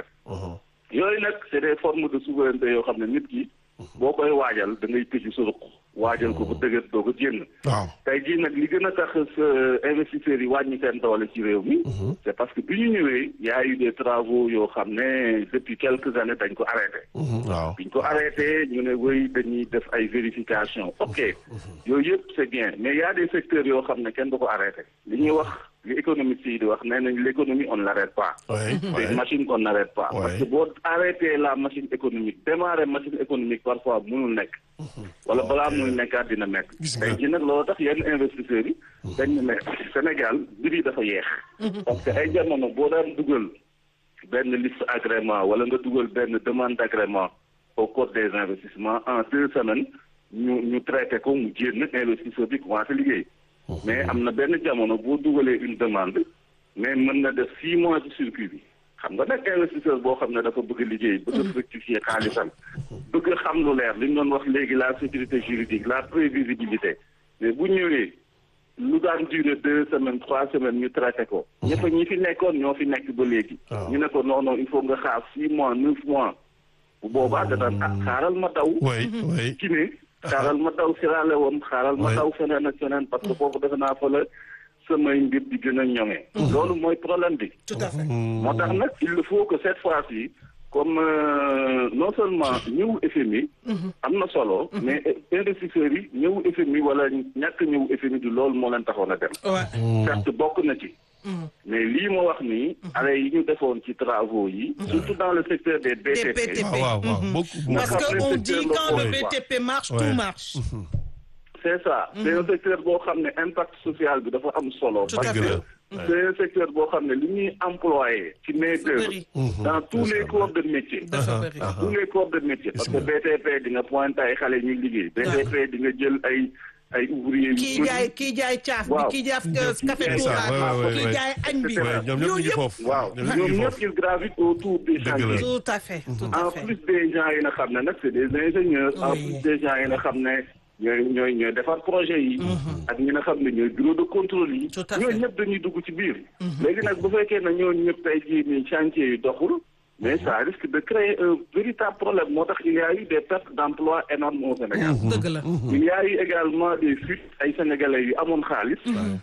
[SPEAKER 7] yooyu nag c'est des formes de souveraineté yoo xam ne nit ki boo koy waajal da ngay tëju sa ruq waajal ko ba dëgër doo ko génn
[SPEAKER 3] waaw
[SPEAKER 7] tey jii nag li gën a tax sa investisseurs yi wàññi seen doole ci réew mi c'est parce que bi ñu ñëwee y a eu des travaux yoo xam ne depuis quelques années dañ ko arrêté
[SPEAKER 3] waaw
[SPEAKER 7] biñ ko arrêté ñu ne wéy dañuy def ay vérification ok yooyu yëpp c'est bien mais y a des secteurs yoo xam ne kenn du ko arrêté li ñuy wax li économistes yi di wax nee nañ l'économie on ne l'arrête pas
[SPEAKER 3] oui
[SPEAKER 7] c'est une
[SPEAKER 3] oui
[SPEAKER 7] machine qu'on n'arrête pas.
[SPEAKER 3] Ouais.
[SPEAKER 7] Parce que boo arrêté la machine économique démarrer machine économique parfois mënul nekk. wala balaa muy nekkaat dina nekk.
[SPEAKER 3] Gis nga.
[SPEAKER 7] tey jii nag loolu tax yenn investisseurs yi. dañ ne mais Sénégal mbir yi dafa yeex. parce que ay jamono boo daan dugal benn liste agrément wala nga dugal benn demande d'agrément au code des investissements en deux semaines ñu ñu traité ko mu génn investisseur bi commencé liggéey. mais am na benn jamono boo dugalee une demande mais mën na def six mois ci circuit bi xam nga nag investisseur boo xam ne dafa bëgg a liggéey bëgg a fructifier xaalisam bëgg a xam lu leer li ñu doon wax léegi la sécurité juridique la prévisibilité mais bu ñëwee lu daan durer deux semaines trois semaines ñu traité ko ñëpp ñi fi nekkoon ñoo fi nekk ba léegi
[SPEAKER 3] waaw.
[SPEAKER 7] ñu ne ko non non il faut nga xaar six mois neuf mois bu boobaa da daan ah xaaral ma daw
[SPEAKER 3] oui oui
[SPEAKER 7] Guinée xaaral ma daw Sierra Leone xaaral ma
[SPEAKER 3] Ouais.
[SPEAKER 7] daw feneen ak feneen parce que foofu defe naa fa la samay mbir di gën a ñoŋe loolu mooy problème bi
[SPEAKER 2] tout à fait
[SPEAKER 7] moo tax nag il faut que cette fois-ci comme euh, non seulement ñëw FMI am na solo mais investisseurs yi ñëw FMI wala ñàkk ñëw FMI du loolu moo leen taxoon a dem
[SPEAKER 2] ouais.
[SPEAKER 7] certes bokk na ci mais lii ma wax nii arrêt yi ñu defoon ci travaux yi surtout dans le secteur des BTP
[SPEAKER 2] BTP.
[SPEAKER 3] waaw waaw waaw
[SPEAKER 2] Mhm.
[SPEAKER 3] beaucoup
[SPEAKER 2] parce
[SPEAKER 7] D'accord.
[SPEAKER 2] que on dit quand le
[SPEAKER 3] Ouais.
[SPEAKER 2] BTP marche
[SPEAKER 3] Ouais.
[SPEAKER 2] tout marche
[SPEAKER 7] c'est ça c'est un secteur boo xam ne impact social bi dafa am solo
[SPEAKER 2] Tout à
[SPEAKER 7] parce
[SPEAKER 3] fait.
[SPEAKER 7] que c'est un secteur boo xam ne li ñuy employé ci main d'œuvre
[SPEAKER 2] bëri.
[SPEAKER 7] dans tous les corps de métier
[SPEAKER 2] dafa bëri
[SPEAKER 7] dans tous les corps de métier parce que BTP di nga pointé ay xale ñuy liggéey BTP di nga jël ay ay ouvriers yu
[SPEAKER 2] kii
[SPEAKER 7] bëri.
[SPEAKER 2] jaay kii jaay caaf bi
[SPEAKER 7] Waaw.
[SPEAKER 2] kii jaay café
[SPEAKER 7] C'est
[SPEAKER 3] ça,
[SPEAKER 2] Touba
[SPEAKER 3] ouais, ouais,
[SPEAKER 2] kii
[SPEAKER 3] ouais.
[SPEAKER 2] jaay añ bi
[SPEAKER 3] Ouais, ñoom ñëpp ñu ngi
[SPEAKER 2] yooyu
[SPEAKER 3] foofu
[SPEAKER 7] waaw
[SPEAKER 3] ñoom ñëpp ñu
[SPEAKER 7] ñoom
[SPEAKER 3] ngi
[SPEAKER 7] ñëpp
[SPEAKER 3] foofu
[SPEAKER 7] ils gravitent autour des
[SPEAKER 3] Dëgg la.
[SPEAKER 7] chantiers
[SPEAKER 2] tout à fait tout à
[SPEAKER 7] en
[SPEAKER 2] fait
[SPEAKER 7] plus des gens yi nga xam ne nag c'est des ingénieurs en
[SPEAKER 2] Oui.
[SPEAKER 7] plus des gens yi nga xam ne ñooy ñooy ñooy defar projet yi ak ñi nga xam ne ñooy bureau de contrôle yi
[SPEAKER 2] Tout à fait.
[SPEAKER 7] ñooñu ñëpp dañuy dugg ci biir léegi nag bu fekkee ne ñooñu ñëpp tey jii nii chantier yi doxul mais ça risque de créer un véritable problème moo tax il y a eu des pertes d'emploi énormes au Sénégal
[SPEAKER 2] dëgg la
[SPEAKER 7] il y a eu également des fuites ay sénégalais yu amoon xaalis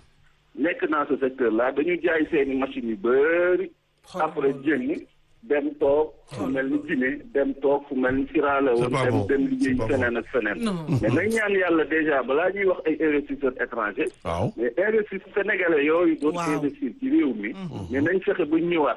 [SPEAKER 7] nekk dans ce secteur là dañu jaay seeni machines yu bëri après jëng dem toog fu mel ni Guinée dem toog fu mel ni Sierra Leone
[SPEAKER 3] C'est pas
[SPEAKER 7] dem
[SPEAKER 3] bon.
[SPEAKER 7] dem liggéey
[SPEAKER 3] C'est pas
[SPEAKER 7] feneen ak feneen
[SPEAKER 2] Non.
[SPEAKER 7] mais nañ ñaan yàlla déjà balaa ñuy wax ay investisseurs étrangers
[SPEAKER 3] waaw
[SPEAKER 7] mais investisseurs sénégalais yooyu doon
[SPEAKER 2] Waaw.
[SPEAKER 7] investir ci réew mi mais nañ fexe ba ñëwaat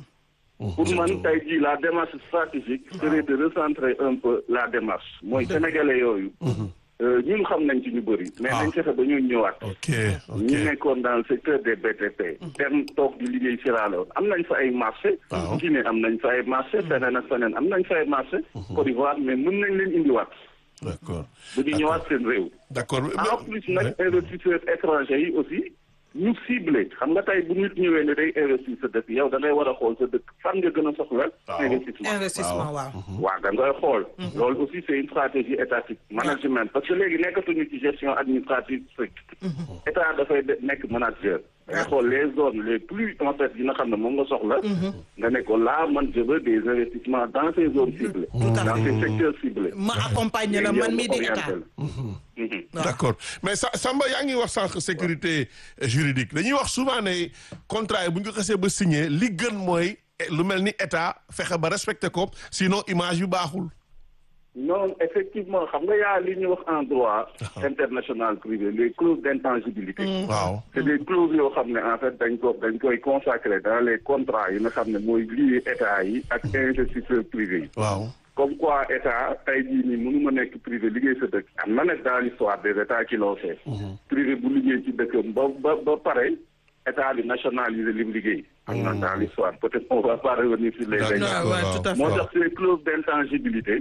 [SPEAKER 7] pour man tey jii la démarche stratégique serait de recentrer un peu la démarche mooy sénégalais yooyu euh, ñun xam nañ ci ñu bëri mais
[SPEAKER 3] Ah.
[SPEAKER 7] nañ fexe ba ñu ñëwaat
[SPEAKER 3] ok ok
[SPEAKER 7] ñu nekkoon dans le secteur des BTP dem toog di liggéey Sierra Leone am nañ fa ay marché
[SPEAKER 3] Waaw.
[SPEAKER 7] Guinée am nañ fa ay marché feneen ak feneen am nañ fa ay marché Côte d'Ivoire mais mën nañ leen indiwaat
[SPEAKER 3] d'accord
[SPEAKER 7] ba ñu ñëwaat seen réew
[SPEAKER 3] d'accord
[SPEAKER 7] en plus nag investisseurs étrangers yi aussi ñu ciblé xam nga tey bu nit ñëwee ne day investir sa dëkk yow da ngay war a xool sa dëkk fan nga gën a soxla investissement
[SPEAKER 2] investissement waaw
[SPEAKER 7] waaw da ngay xool loolu aussi c'est une stratégie étatique management parce que léegi nekkatuñu ci gestion administrative stricte état dafay de- nekk manager da ngay xool les zones les plus en fait yi nga xam ne moom nga soxla nga ne ko là man je veux des investissements dans ces zones ciblées
[SPEAKER 2] Tout à
[SPEAKER 7] dans
[SPEAKER 2] fait.
[SPEAKER 7] ces secteurs ciblés
[SPEAKER 2] ma accompagner la man mii di
[SPEAKER 7] Léegi yow
[SPEAKER 2] état
[SPEAKER 7] nga orienté la. Mhm.
[SPEAKER 3] d'accord mais sa Samba yaa ngi wax sànq sécurité juridique dañuy wax souvent ne contrat yi bu ñu ko xasee ba signé li gën mooy eh, lu mel ni état fexe ba respecté ko sinon image yu baaxul.
[SPEAKER 7] non effectivement xam nga yaa li ñuy wax en droit international privé les clauses d'intangibilité
[SPEAKER 3] waaw
[SPEAKER 7] c'est des clauses yoo xam ne en fait dañ ko dañ koy consacrer dans les contrats yi nga xam ne mooy lié état yi ak investisseurs privés yi
[SPEAKER 3] waaw.
[SPEAKER 7] comme quoi état tey jii nii mënuma nekk privé liggéey sa dëkk am na nag dans l'histoire des états qui l'ont fait privé bu liggéey ci dëkkam ba ba ba pare état bi nationaliser li mu liggéey am na dans l'histoire peut-être on va pas revenir sur les
[SPEAKER 3] D'accord.
[SPEAKER 7] exemples
[SPEAKER 2] waaw waaw tout à
[SPEAKER 7] moo
[SPEAKER 2] fait
[SPEAKER 7] tax ces clauses d'intangibilité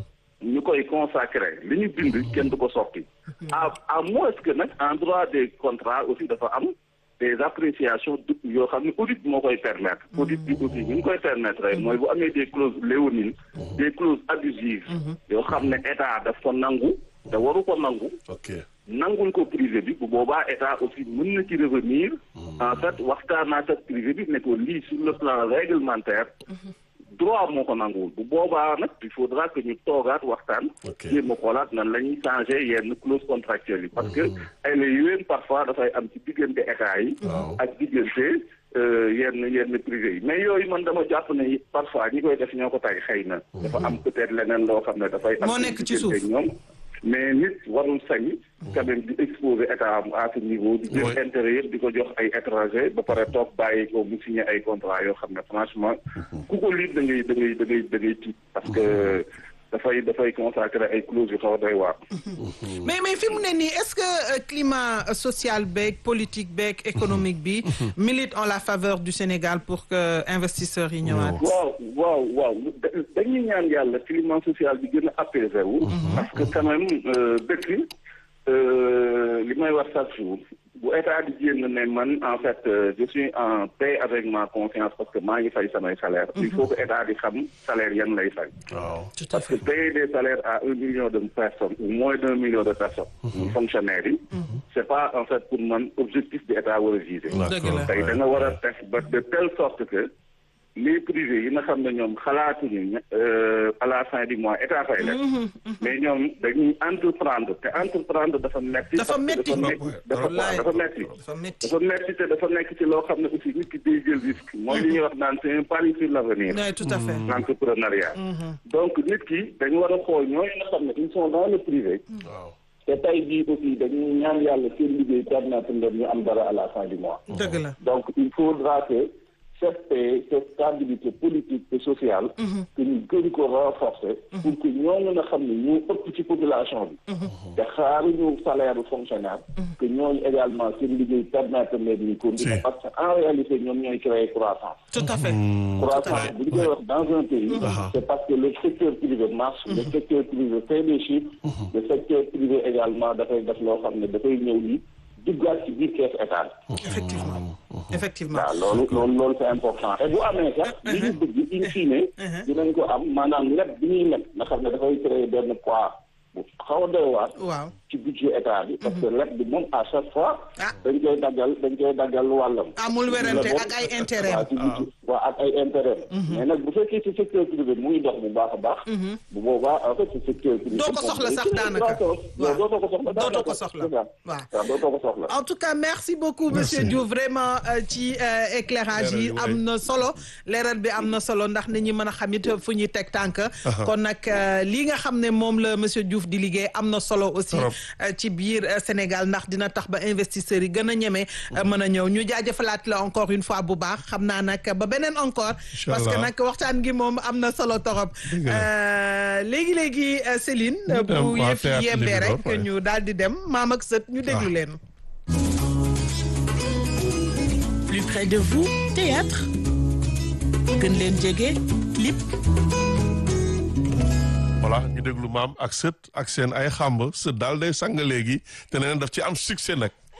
[SPEAKER 7] ñu koy consacrer li ñu bind kenn du ko soppi à à moins que nag en droit des contrats aussi dafa am des appréciations du yoo xam ne audit moo koy permettre audit bi aussi ñu ngi koy permettre mooy bu amee des clauses léonines des clauses abusives yoo xam ne état daf ko nangu te waru ko nangu
[SPEAKER 3] ok
[SPEAKER 7] nangul ko privé bi bu boobaa état aussi mën na ci revenir en fait waxtaanaat ak privé bi ne ko lii sur le plan réglementaire droit moo ko nanguwul bu boobaa nag il faudra que ñu toogaat waxtaan
[SPEAKER 3] Ok.
[SPEAKER 7] jéem a xoolaat nan la ñuy changer yenn clause contractuelle yi parce que ay la yowén parfois dafay am ci diggante état yi ak diggante euh, yenn yenn privé yi mais yooyu man dama jàpp ne parfois ñi koy def ñoo ko tay xëy na dafa am peut-être leneen loo xam ne dafay am
[SPEAKER 2] Moo nekk ci
[SPEAKER 7] diggante
[SPEAKER 2] suuf.
[SPEAKER 7] ñoom mais nit warul sañ quand même di exposer état am à ce niveau di jël
[SPEAKER 3] Ouais.
[SPEAKER 7] intérêt yëpp di ko jox ay étranger ba pare toog bàyyi ko mu signé ay contrat yoo xam ne franchement ku ko lire da ngay da ngay da ngay da ngay tiit parce que dafay dafay consacrer ay clauses yu xaw a doy waar
[SPEAKER 2] mais mais fi mu ne nii est-ce que euh, climat euh, social beeg politique beeg économique bi milite en la faveur du Sénégal pour que investisseurs yi ñëwaat.
[SPEAKER 7] waaw waaw waaw da- dañuy ñaan yàlla climat social bi gën a apaisé wu parce que quand même euh, dëkk euh, li may wax chaque jour bu état di génn ne man en fait euh, je suis en paix avec ma conscience parce que maa ngi fay samay salaire il faut que état di xam salaire yan lay fay
[SPEAKER 3] waaw.
[SPEAKER 2] tout à
[SPEAKER 7] parce que
[SPEAKER 2] fait
[SPEAKER 7] payer des salaires à un million de personnes ou moins d'un million de personnes fonctionnaires yi c'est pas en fait pour man objectif bi état war a viser
[SPEAKER 2] dëgg la.
[SPEAKER 7] tey da nga war a def ba de telle sorte que les privés yi nga xam ne ñoom xalaatuñu ña- euh, à la fin du mois état fay leen mais ñoom dañuy entreprendre te entreprendre dafa metti
[SPEAKER 2] Dafa
[SPEAKER 7] parce que
[SPEAKER 2] metti.
[SPEAKER 7] dafa
[SPEAKER 2] Wallaay.
[SPEAKER 7] dafa metti
[SPEAKER 2] dafa métti.
[SPEAKER 7] dafa metti te dafa nekk ci loo xam ne aussi nit ki day jël risque mooy li ñuy wax naan c'est un pari sur l'avenir
[SPEAKER 2] oui tout à fait.
[SPEAKER 7] l'entrepreneuriat donc nit ki dañu war a xool ñooñu nga xam ne ils sont dans le privé
[SPEAKER 3] waaw.
[SPEAKER 7] te tey jii aussi dañuy ñaan yàlla seen liggéey permettre leen ñu am dara à la fin du mois
[SPEAKER 2] dëgg la.
[SPEAKER 7] donc il faudra que cette paix cette stabilité politique et sociale que ñu gën ko renforcer pour que ñooñu nga xam ne ñoo ëpp ci population bi te xaaruñu salaire bu fonctionnaire que ñooñu également seen liggéey permettre leen ñu continuer
[SPEAKER 3] Si.
[SPEAKER 7] parce que en réalité ñoom ñooy créer croissance
[SPEAKER 2] tout à fait.
[SPEAKER 7] croissance bu ñu koy wax dans un pays c'est parce que le secteur privé marche le secteur privé fait des chiffres le secteur privé également dafay def loo xam ne dafay ñëw ni duggaat ci biir kees état bi
[SPEAKER 2] effectivement effectivement.
[SPEAKER 7] waaw loolu loolu loolu c'est important et bu amee sax li ñu bëgg in fine dinañ ko am maanaam leb bi ñuy leb nga xam ne dafay créer benn poids bu xaw a doy waar
[SPEAKER 2] waaw.
[SPEAKER 7] ci budget état bi parce que leb bi moom à chaque fois
[SPEAKER 2] Ah.
[SPEAKER 7] dañ koy daggal dañ koy daggal wàllam
[SPEAKER 2] amul werante
[SPEAKER 7] La
[SPEAKER 2] ak ay intérêt.
[SPEAKER 7] waaw ci budget waaw ak ay intérêt mais nag bu fekkee ci secteur privé mu ngi dox bu baax a baax bu boobaa en fait ci secteur privé
[SPEAKER 2] Doo ko soxla sax daanaka.
[SPEAKER 7] waaw dootoo ko soxla
[SPEAKER 2] Dootoo ko soxla.
[SPEAKER 7] waaw
[SPEAKER 2] waaw.
[SPEAKER 7] dootoo ko soxla
[SPEAKER 2] en tout cas merci beaucoup monsieur Diouf vraiment euh, ci euh, éclairage yi
[SPEAKER 3] Leeral yi,
[SPEAKER 2] am na solo leeral bi am na solo ndax nit ñi mën a xam it fu ñuy teg tànk kon nag euh, li nga xam ne moom la monsieur Diouf di liggéey am na solo aussi
[SPEAKER 3] Trop.
[SPEAKER 2] euh, ci biir euh, Sénégal ndax dina tax ba investisseurs yi gën a ñeme euh, mën a ñëw ñu jaajëfalaat la encore une fois bu baax xam naa nag ba beneen encore parce que
[SPEAKER 3] Inch'Allah.
[SPEAKER 2] nag waxtaan gi moom am na solo torop
[SPEAKER 3] Dëgg la.
[SPEAKER 2] Euh, léegi-léegi euh, Céline euh,
[SPEAKER 3] Ñu dem
[SPEAKER 2] bu
[SPEAKER 3] waa
[SPEAKER 2] yëf
[SPEAKER 3] théâtre
[SPEAKER 2] yi yembee
[SPEAKER 3] Libidor,
[SPEAKER 2] rek
[SPEAKER 3] ouais.
[SPEAKER 2] ñu daal di dem maam ak sët ñu déglu
[SPEAKER 3] Ah.
[SPEAKER 2] leen
[SPEAKER 6] Plus près de vous, théâtre. gën leen jege, clip.
[SPEAKER 3] voilà ñu déglu maam ak sët ak seen ay xàmb sët daal day sang léegi te nee na daf ci am succès nag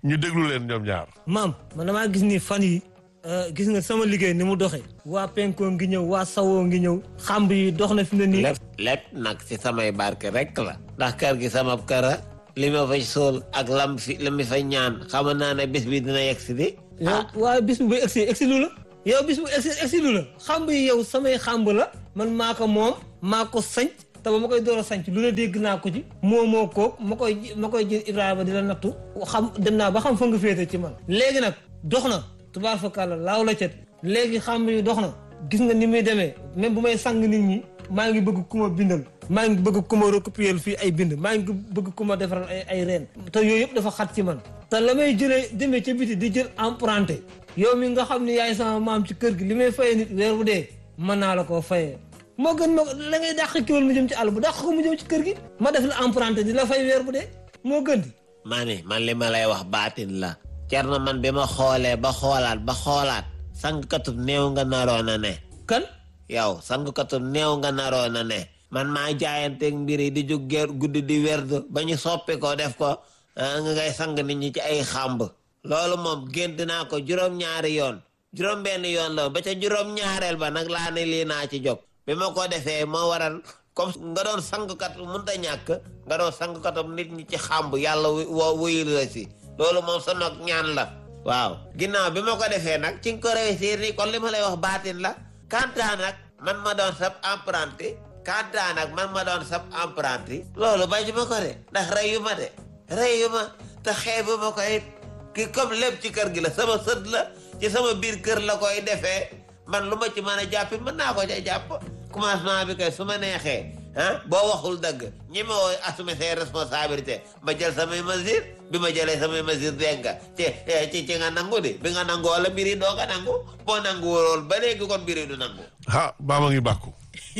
[SPEAKER 3] ñu déglu leen ñoom ñaar
[SPEAKER 8] maam man damaa gis ni fan yi gis nga sama liggéey ni mu doxee waa penkoo ngi ñëw waa sawoo ngi ñëw xamb yi dox na fi ne nii
[SPEAKER 9] lépp lépp nag ci samay barke rek la ndax kër gi sama kara li ma fay sool ak lam fi li ma fay ñaan xam naa ne bis bi dina yegg si di
[SPEAKER 8] yow waaye bis bu ba egsi egsi lu la yow bis bu egsi egsi lu la xamb yi yow samay xamb la man maa ko moom maa ko sanc te ba ma koy door a sanc lu ne dégg naa ko ci moo moo koog ma koy ma koy jël Ibrahima di la nattu xam dem naa ba xam fa nga féete ci man léegi nag dox na tubaar fakàlla laaw la cet léegi xamb yi dox na gis nga ni muy demee même bu may sang nit ñi maa ngi bëgg ku ma bindal maa ngi bëgg ku ma recopier fii ay bind maa ngi bëgg ku ma defaral ay ay reen te yooyu yëpp dafa xat ci man te la may jëlee demee ca biti di jël emprunté yow mi nga xam ne yaay sama maam ci kër gi li may fayee nit weer bu dee mën naa la koo fayee moo gën ma la ngay dàq kiwal mu jëm ci àll bu dàq ko mu jëm ci kër gi ma def la emprunté di la fay weer bu dee moo gën di
[SPEAKER 9] maa ni man li ma lay wax baatin la Cerno man bi ma xoolee ba xoolaat ba xoolaat sangkatub néew nga naroon a ne
[SPEAKER 8] kan
[SPEAKER 9] yow sangkatub néew nga naroon a ne man maa jaayanteeg mbir yi di jóg geer guddi di werd ba ñu soppi ko def ko nga ngay sang nit ñi ci ay xàmb loolu moom gént naa ko juróom-ñaari yoon juróom-benn yoon la ba ca juróom-ñaareel ba nag laa ne lii naa ci jóg bi ma ko defee moo waral comme nga doon sangkat mënut a ñàkk nga doon sangkatam nit ñi ci xàmb yàlla woo wuyul la si loolu moom sa nog ñaan la waaw ginnaaw bi ma ko defee nag ci nga ko réussir ni kon li ma lay wax baatin la kanta nag man ma doon sab apprenti kanta nag man ma doon sab apprenti loolu bañ ma ko de ndax reyu ma de reyu ma te xeebu ma ko it ki comme lépp ci kër gi la sama sët la ci sama biir kër la koy defee man lu ma ci mën a jàppi mën naa ko ca jàpp commencement bi kay su ma neexee ah boo waxul dëgg ñi ma woo assumer ses responsabilités ma jël samay mesures bi ma jëlee samay mesures dégg nga ci ci ci nga nangu di bi nga nangu wala mbir yi doo nga nangu boo nangu wool ba léegi kon mbir yi du nangu
[SPEAKER 3] ah baa ma ngi bàkku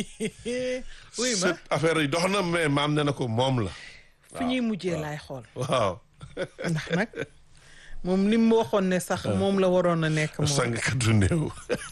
[SPEAKER 2] oui ma
[SPEAKER 3] cette affaire yi dox na mais maam ne na ko moom la
[SPEAKER 2] fi ñuy mujjee laay xool
[SPEAKER 3] waaw
[SPEAKER 2] ndax nag moom li mu waxoon ne sax moom la waroon a nekk moom
[SPEAKER 3] sangkatu néew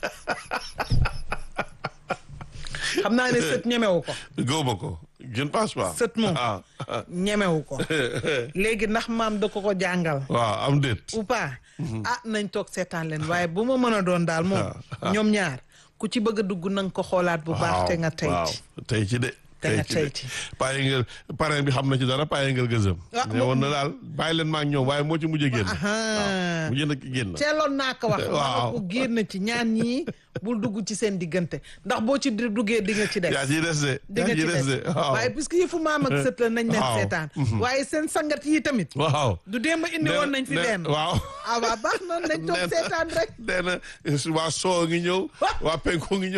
[SPEAKER 2] xam naa ne sët ñemewu ko
[SPEAKER 3] gëwma ko je ne pense pas
[SPEAKER 2] sët moom
[SPEAKER 3] ah
[SPEAKER 2] ñemewu ko léegi ndax maam da ko ko jàngal
[SPEAKER 3] waaw am déet
[SPEAKER 2] ou pas ah nañ toog seetaan leen waaye bu ma mën a doon daal moom ñoom ñaar ku ci bëgg a dugg na nga ko xoolaat bu baax te nga tey
[SPEAKER 3] waaw
[SPEAKER 2] ci
[SPEAKER 3] tey ci de
[SPEAKER 2] te nga tey ci
[SPEAKER 3] paye ngel parrain bi xam na ci dara paye ngel gësëm
[SPEAKER 2] Ah,
[SPEAKER 3] ne woon na daal bàyyi leen ma ak ñoom waaye moo ci mujjee génn
[SPEAKER 2] Ahaa.
[SPEAKER 3] mujjee na génn
[SPEAKER 2] teeloon naa ko wax
[SPEAKER 3] Waaw.
[SPEAKER 2] waaw ko génn ci ñaan ñii bul dugg ci seen diggante ndax boo ci di- duggee di nga ci des
[SPEAKER 3] yaa ciy des de
[SPEAKER 2] di
[SPEAKER 3] yaa
[SPEAKER 2] nga
[SPEAKER 3] ciy
[SPEAKER 2] ci
[SPEAKER 3] des de
[SPEAKER 2] des
[SPEAKER 3] waaw
[SPEAKER 2] waaye puisque yëfu maam ak sët la nañ leen
[SPEAKER 3] Waaw.
[SPEAKER 2] seetaan waaye seen sangat yi tamit
[SPEAKER 3] waaw
[SPEAKER 2] du démb indi woon nañ fi
[SPEAKER 3] ne-
[SPEAKER 2] benn
[SPEAKER 3] waaw
[SPEAKER 2] ah waa baax noonu nañ toog
[SPEAKER 3] nee na-
[SPEAKER 2] seetaan rek
[SPEAKER 3] nee na waa soo ngi ñëw waa penko ngi ñëw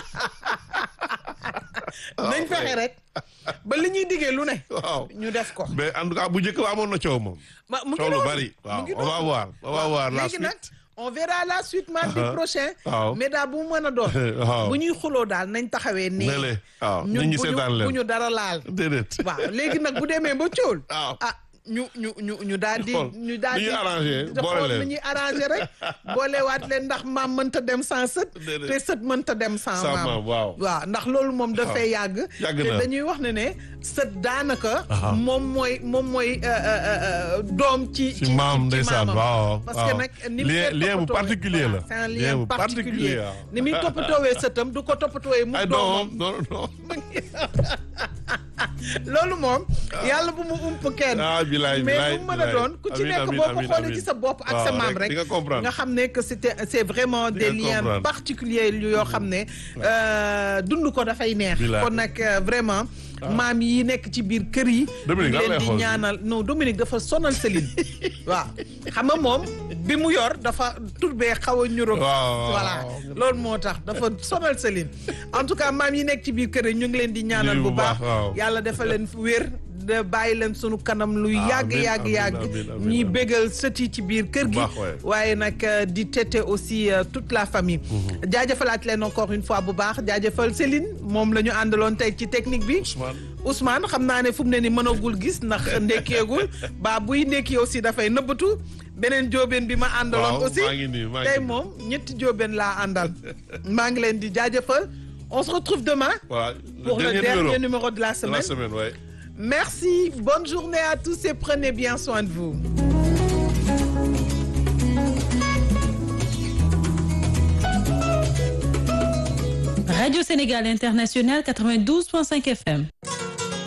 [SPEAKER 2] nañ fexe rek ba li ñuy diggee lu ne
[SPEAKER 3] waaw
[SPEAKER 2] ñu def ko
[SPEAKER 3] mais en tout cas bu njëkk ba amoon na coow moom
[SPEAKER 2] ma mu ngi
[SPEAKER 3] coow lu
[SPEAKER 2] noonu,
[SPEAKER 3] bari
[SPEAKER 2] mu
[SPEAKER 3] waaw
[SPEAKER 2] ngi
[SPEAKER 3] on va
[SPEAKER 2] noonu.
[SPEAKER 3] voir on va voir la
[SPEAKER 2] léegi nag
[SPEAKER 3] suite
[SPEAKER 2] on verra la suite mardi
[SPEAKER 3] Uh-huh.
[SPEAKER 2] prochain
[SPEAKER 3] Waaw.
[SPEAKER 2] mais daal bu mu mën a doon
[SPEAKER 3] Waaw.
[SPEAKER 2] bu ñuy xuloo daal nañ taxawee nii
[SPEAKER 3] Ne le, waaw,
[SPEAKER 2] ñu
[SPEAKER 3] nit ñi
[SPEAKER 2] bu ñu-
[SPEAKER 3] seetaan leen.
[SPEAKER 2] bu ñu dara laal
[SPEAKER 3] déedéet
[SPEAKER 2] waaw léegi nag bu demee ba cóol
[SPEAKER 3] waaw
[SPEAKER 2] ah ñu ñu ñu ñu daal di
[SPEAKER 3] Xool
[SPEAKER 2] ñu daal
[SPEAKER 3] nu
[SPEAKER 2] di
[SPEAKER 3] ñuy arrangé,
[SPEAKER 2] di
[SPEAKER 3] boole
[SPEAKER 2] xool
[SPEAKER 3] leen.
[SPEAKER 2] nu ñuy arrangé rek boolewaat leen ndax maam mënta dem sans sët
[SPEAKER 3] Déedéet.
[SPEAKER 2] te sët mënta dem sans
[SPEAKER 3] Sans
[SPEAKER 2] maam
[SPEAKER 3] maam, waaw.
[SPEAKER 2] waaw ndax loolu moom dafay yàgg
[SPEAKER 3] Yàgg
[SPEAKER 2] te
[SPEAKER 3] na.
[SPEAKER 2] dañuy wax ne ne sët daanaka
[SPEAKER 3] Aha.
[SPEAKER 2] moom mooy moom mooy euh, euh, euh, doom ci
[SPEAKER 3] ci maam ndeysaan
[SPEAKER 2] maamam.
[SPEAKER 3] waaw
[SPEAKER 2] parce
[SPEAKER 3] waaw
[SPEAKER 2] que nag ni mu
[SPEAKER 3] lien
[SPEAKER 2] koy
[SPEAKER 3] lien bu
[SPEAKER 2] toppatoowee-
[SPEAKER 3] particulier la
[SPEAKER 2] voilà, c'est un
[SPEAKER 3] lien
[SPEAKER 2] lien
[SPEAKER 3] bu
[SPEAKER 2] particulier
[SPEAKER 3] waaw
[SPEAKER 2] ni muy toppatoowee sëtam du ko toppatoowee mu
[SPEAKER 3] ay
[SPEAKER 2] doomam
[SPEAKER 3] non non non
[SPEAKER 2] loolu moom yàlla bu mu ump kenn
[SPEAKER 3] ah bilaay
[SPEAKER 2] mais
[SPEAKER 3] bilaay
[SPEAKER 2] bu mu mën a
[SPEAKER 3] bilaay.
[SPEAKER 2] doon ku ci
[SPEAKER 3] Amiin,
[SPEAKER 2] nekk
[SPEAKER 3] amiin,
[SPEAKER 2] boo ko
[SPEAKER 3] amiin,
[SPEAKER 2] xoolee
[SPEAKER 3] amiin.
[SPEAKER 2] ci sa bopp ak
[SPEAKER 3] Waaw,
[SPEAKER 2] sa maam
[SPEAKER 3] rek
[SPEAKER 2] rek
[SPEAKER 3] di nga comprendre.
[SPEAKER 2] nga xam ne que c'était c'est vraiment
[SPEAKER 3] Di
[SPEAKER 2] des
[SPEAKER 3] nga
[SPEAKER 2] liens
[SPEAKER 3] comprendre.
[SPEAKER 2] particuliers yoo xam ne euh, dund ko dafay neex
[SPEAKER 3] Bilaay.
[SPEAKER 2] kon nag euh, vraiment maam yi nekk ci biir kër yi
[SPEAKER 3] Dominique,
[SPEAKER 2] ñu
[SPEAKER 3] lan
[SPEAKER 2] leen
[SPEAKER 3] lay
[SPEAKER 2] di
[SPEAKER 3] xool?
[SPEAKER 2] ñaanal non Dominique dafa sonal Céline waaw xam nga moom bi mu yor dafa turbee xaw a ñuro
[SPEAKER 3] Waaw,
[SPEAKER 2] voilà
[SPEAKER 3] waaw.
[SPEAKER 2] loolu moo tax dafa sonal Céline en tout cas maam yi nekk ci biir kër yi ñu ngi leen di ñaanal
[SPEAKER 3] Lii
[SPEAKER 2] bu
[SPEAKER 3] bu
[SPEAKER 2] baax
[SPEAKER 3] baax, waaw.
[SPEAKER 2] yàlla dafa leen wér de bàyyi leen sunu kanam lu yàgg
[SPEAKER 3] Amiin,
[SPEAKER 2] yàgg
[SPEAKER 3] amiin,
[SPEAKER 2] yàgg
[SPEAKER 3] amiin, amiin,
[SPEAKER 2] ñuy
[SPEAKER 3] amiin.
[SPEAKER 2] bégal sët yi ci biir kër
[SPEAKER 3] Bu
[SPEAKER 2] gi
[SPEAKER 3] baax, waay.
[SPEAKER 2] waaye nag euh, di tete aussi euh, toute la famille jaajëfalaat leen encore une fois bu baax jaajëfal Céline moom la ñu àndaloon tey ci technique bi
[SPEAKER 3] Ousmane
[SPEAKER 2] Ousmane xam naa ne fu mu ne ni mënagul gis ndax ndekkeegul ba buy ndekki aussi dafay nëbbatu beneen jóobeen bi ma àndaloon
[SPEAKER 3] Waaw,
[SPEAKER 2] aussi
[SPEAKER 3] maa ngi nii, maa ngi
[SPEAKER 2] tey
[SPEAKER 3] nii.
[SPEAKER 2] moom ñetti jóobeen laa àndal maa ngi leen di jaajëfal on se retrouve demain
[SPEAKER 3] voilà
[SPEAKER 2] pour le dernier numéro de la
[SPEAKER 3] de
[SPEAKER 2] semaine
[SPEAKER 3] la semaine ouais.
[SPEAKER 2] Merci, bonne journée à tous et prenez bien soin de vous.
[SPEAKER 10] Radio Sénégal International 92.5 FM.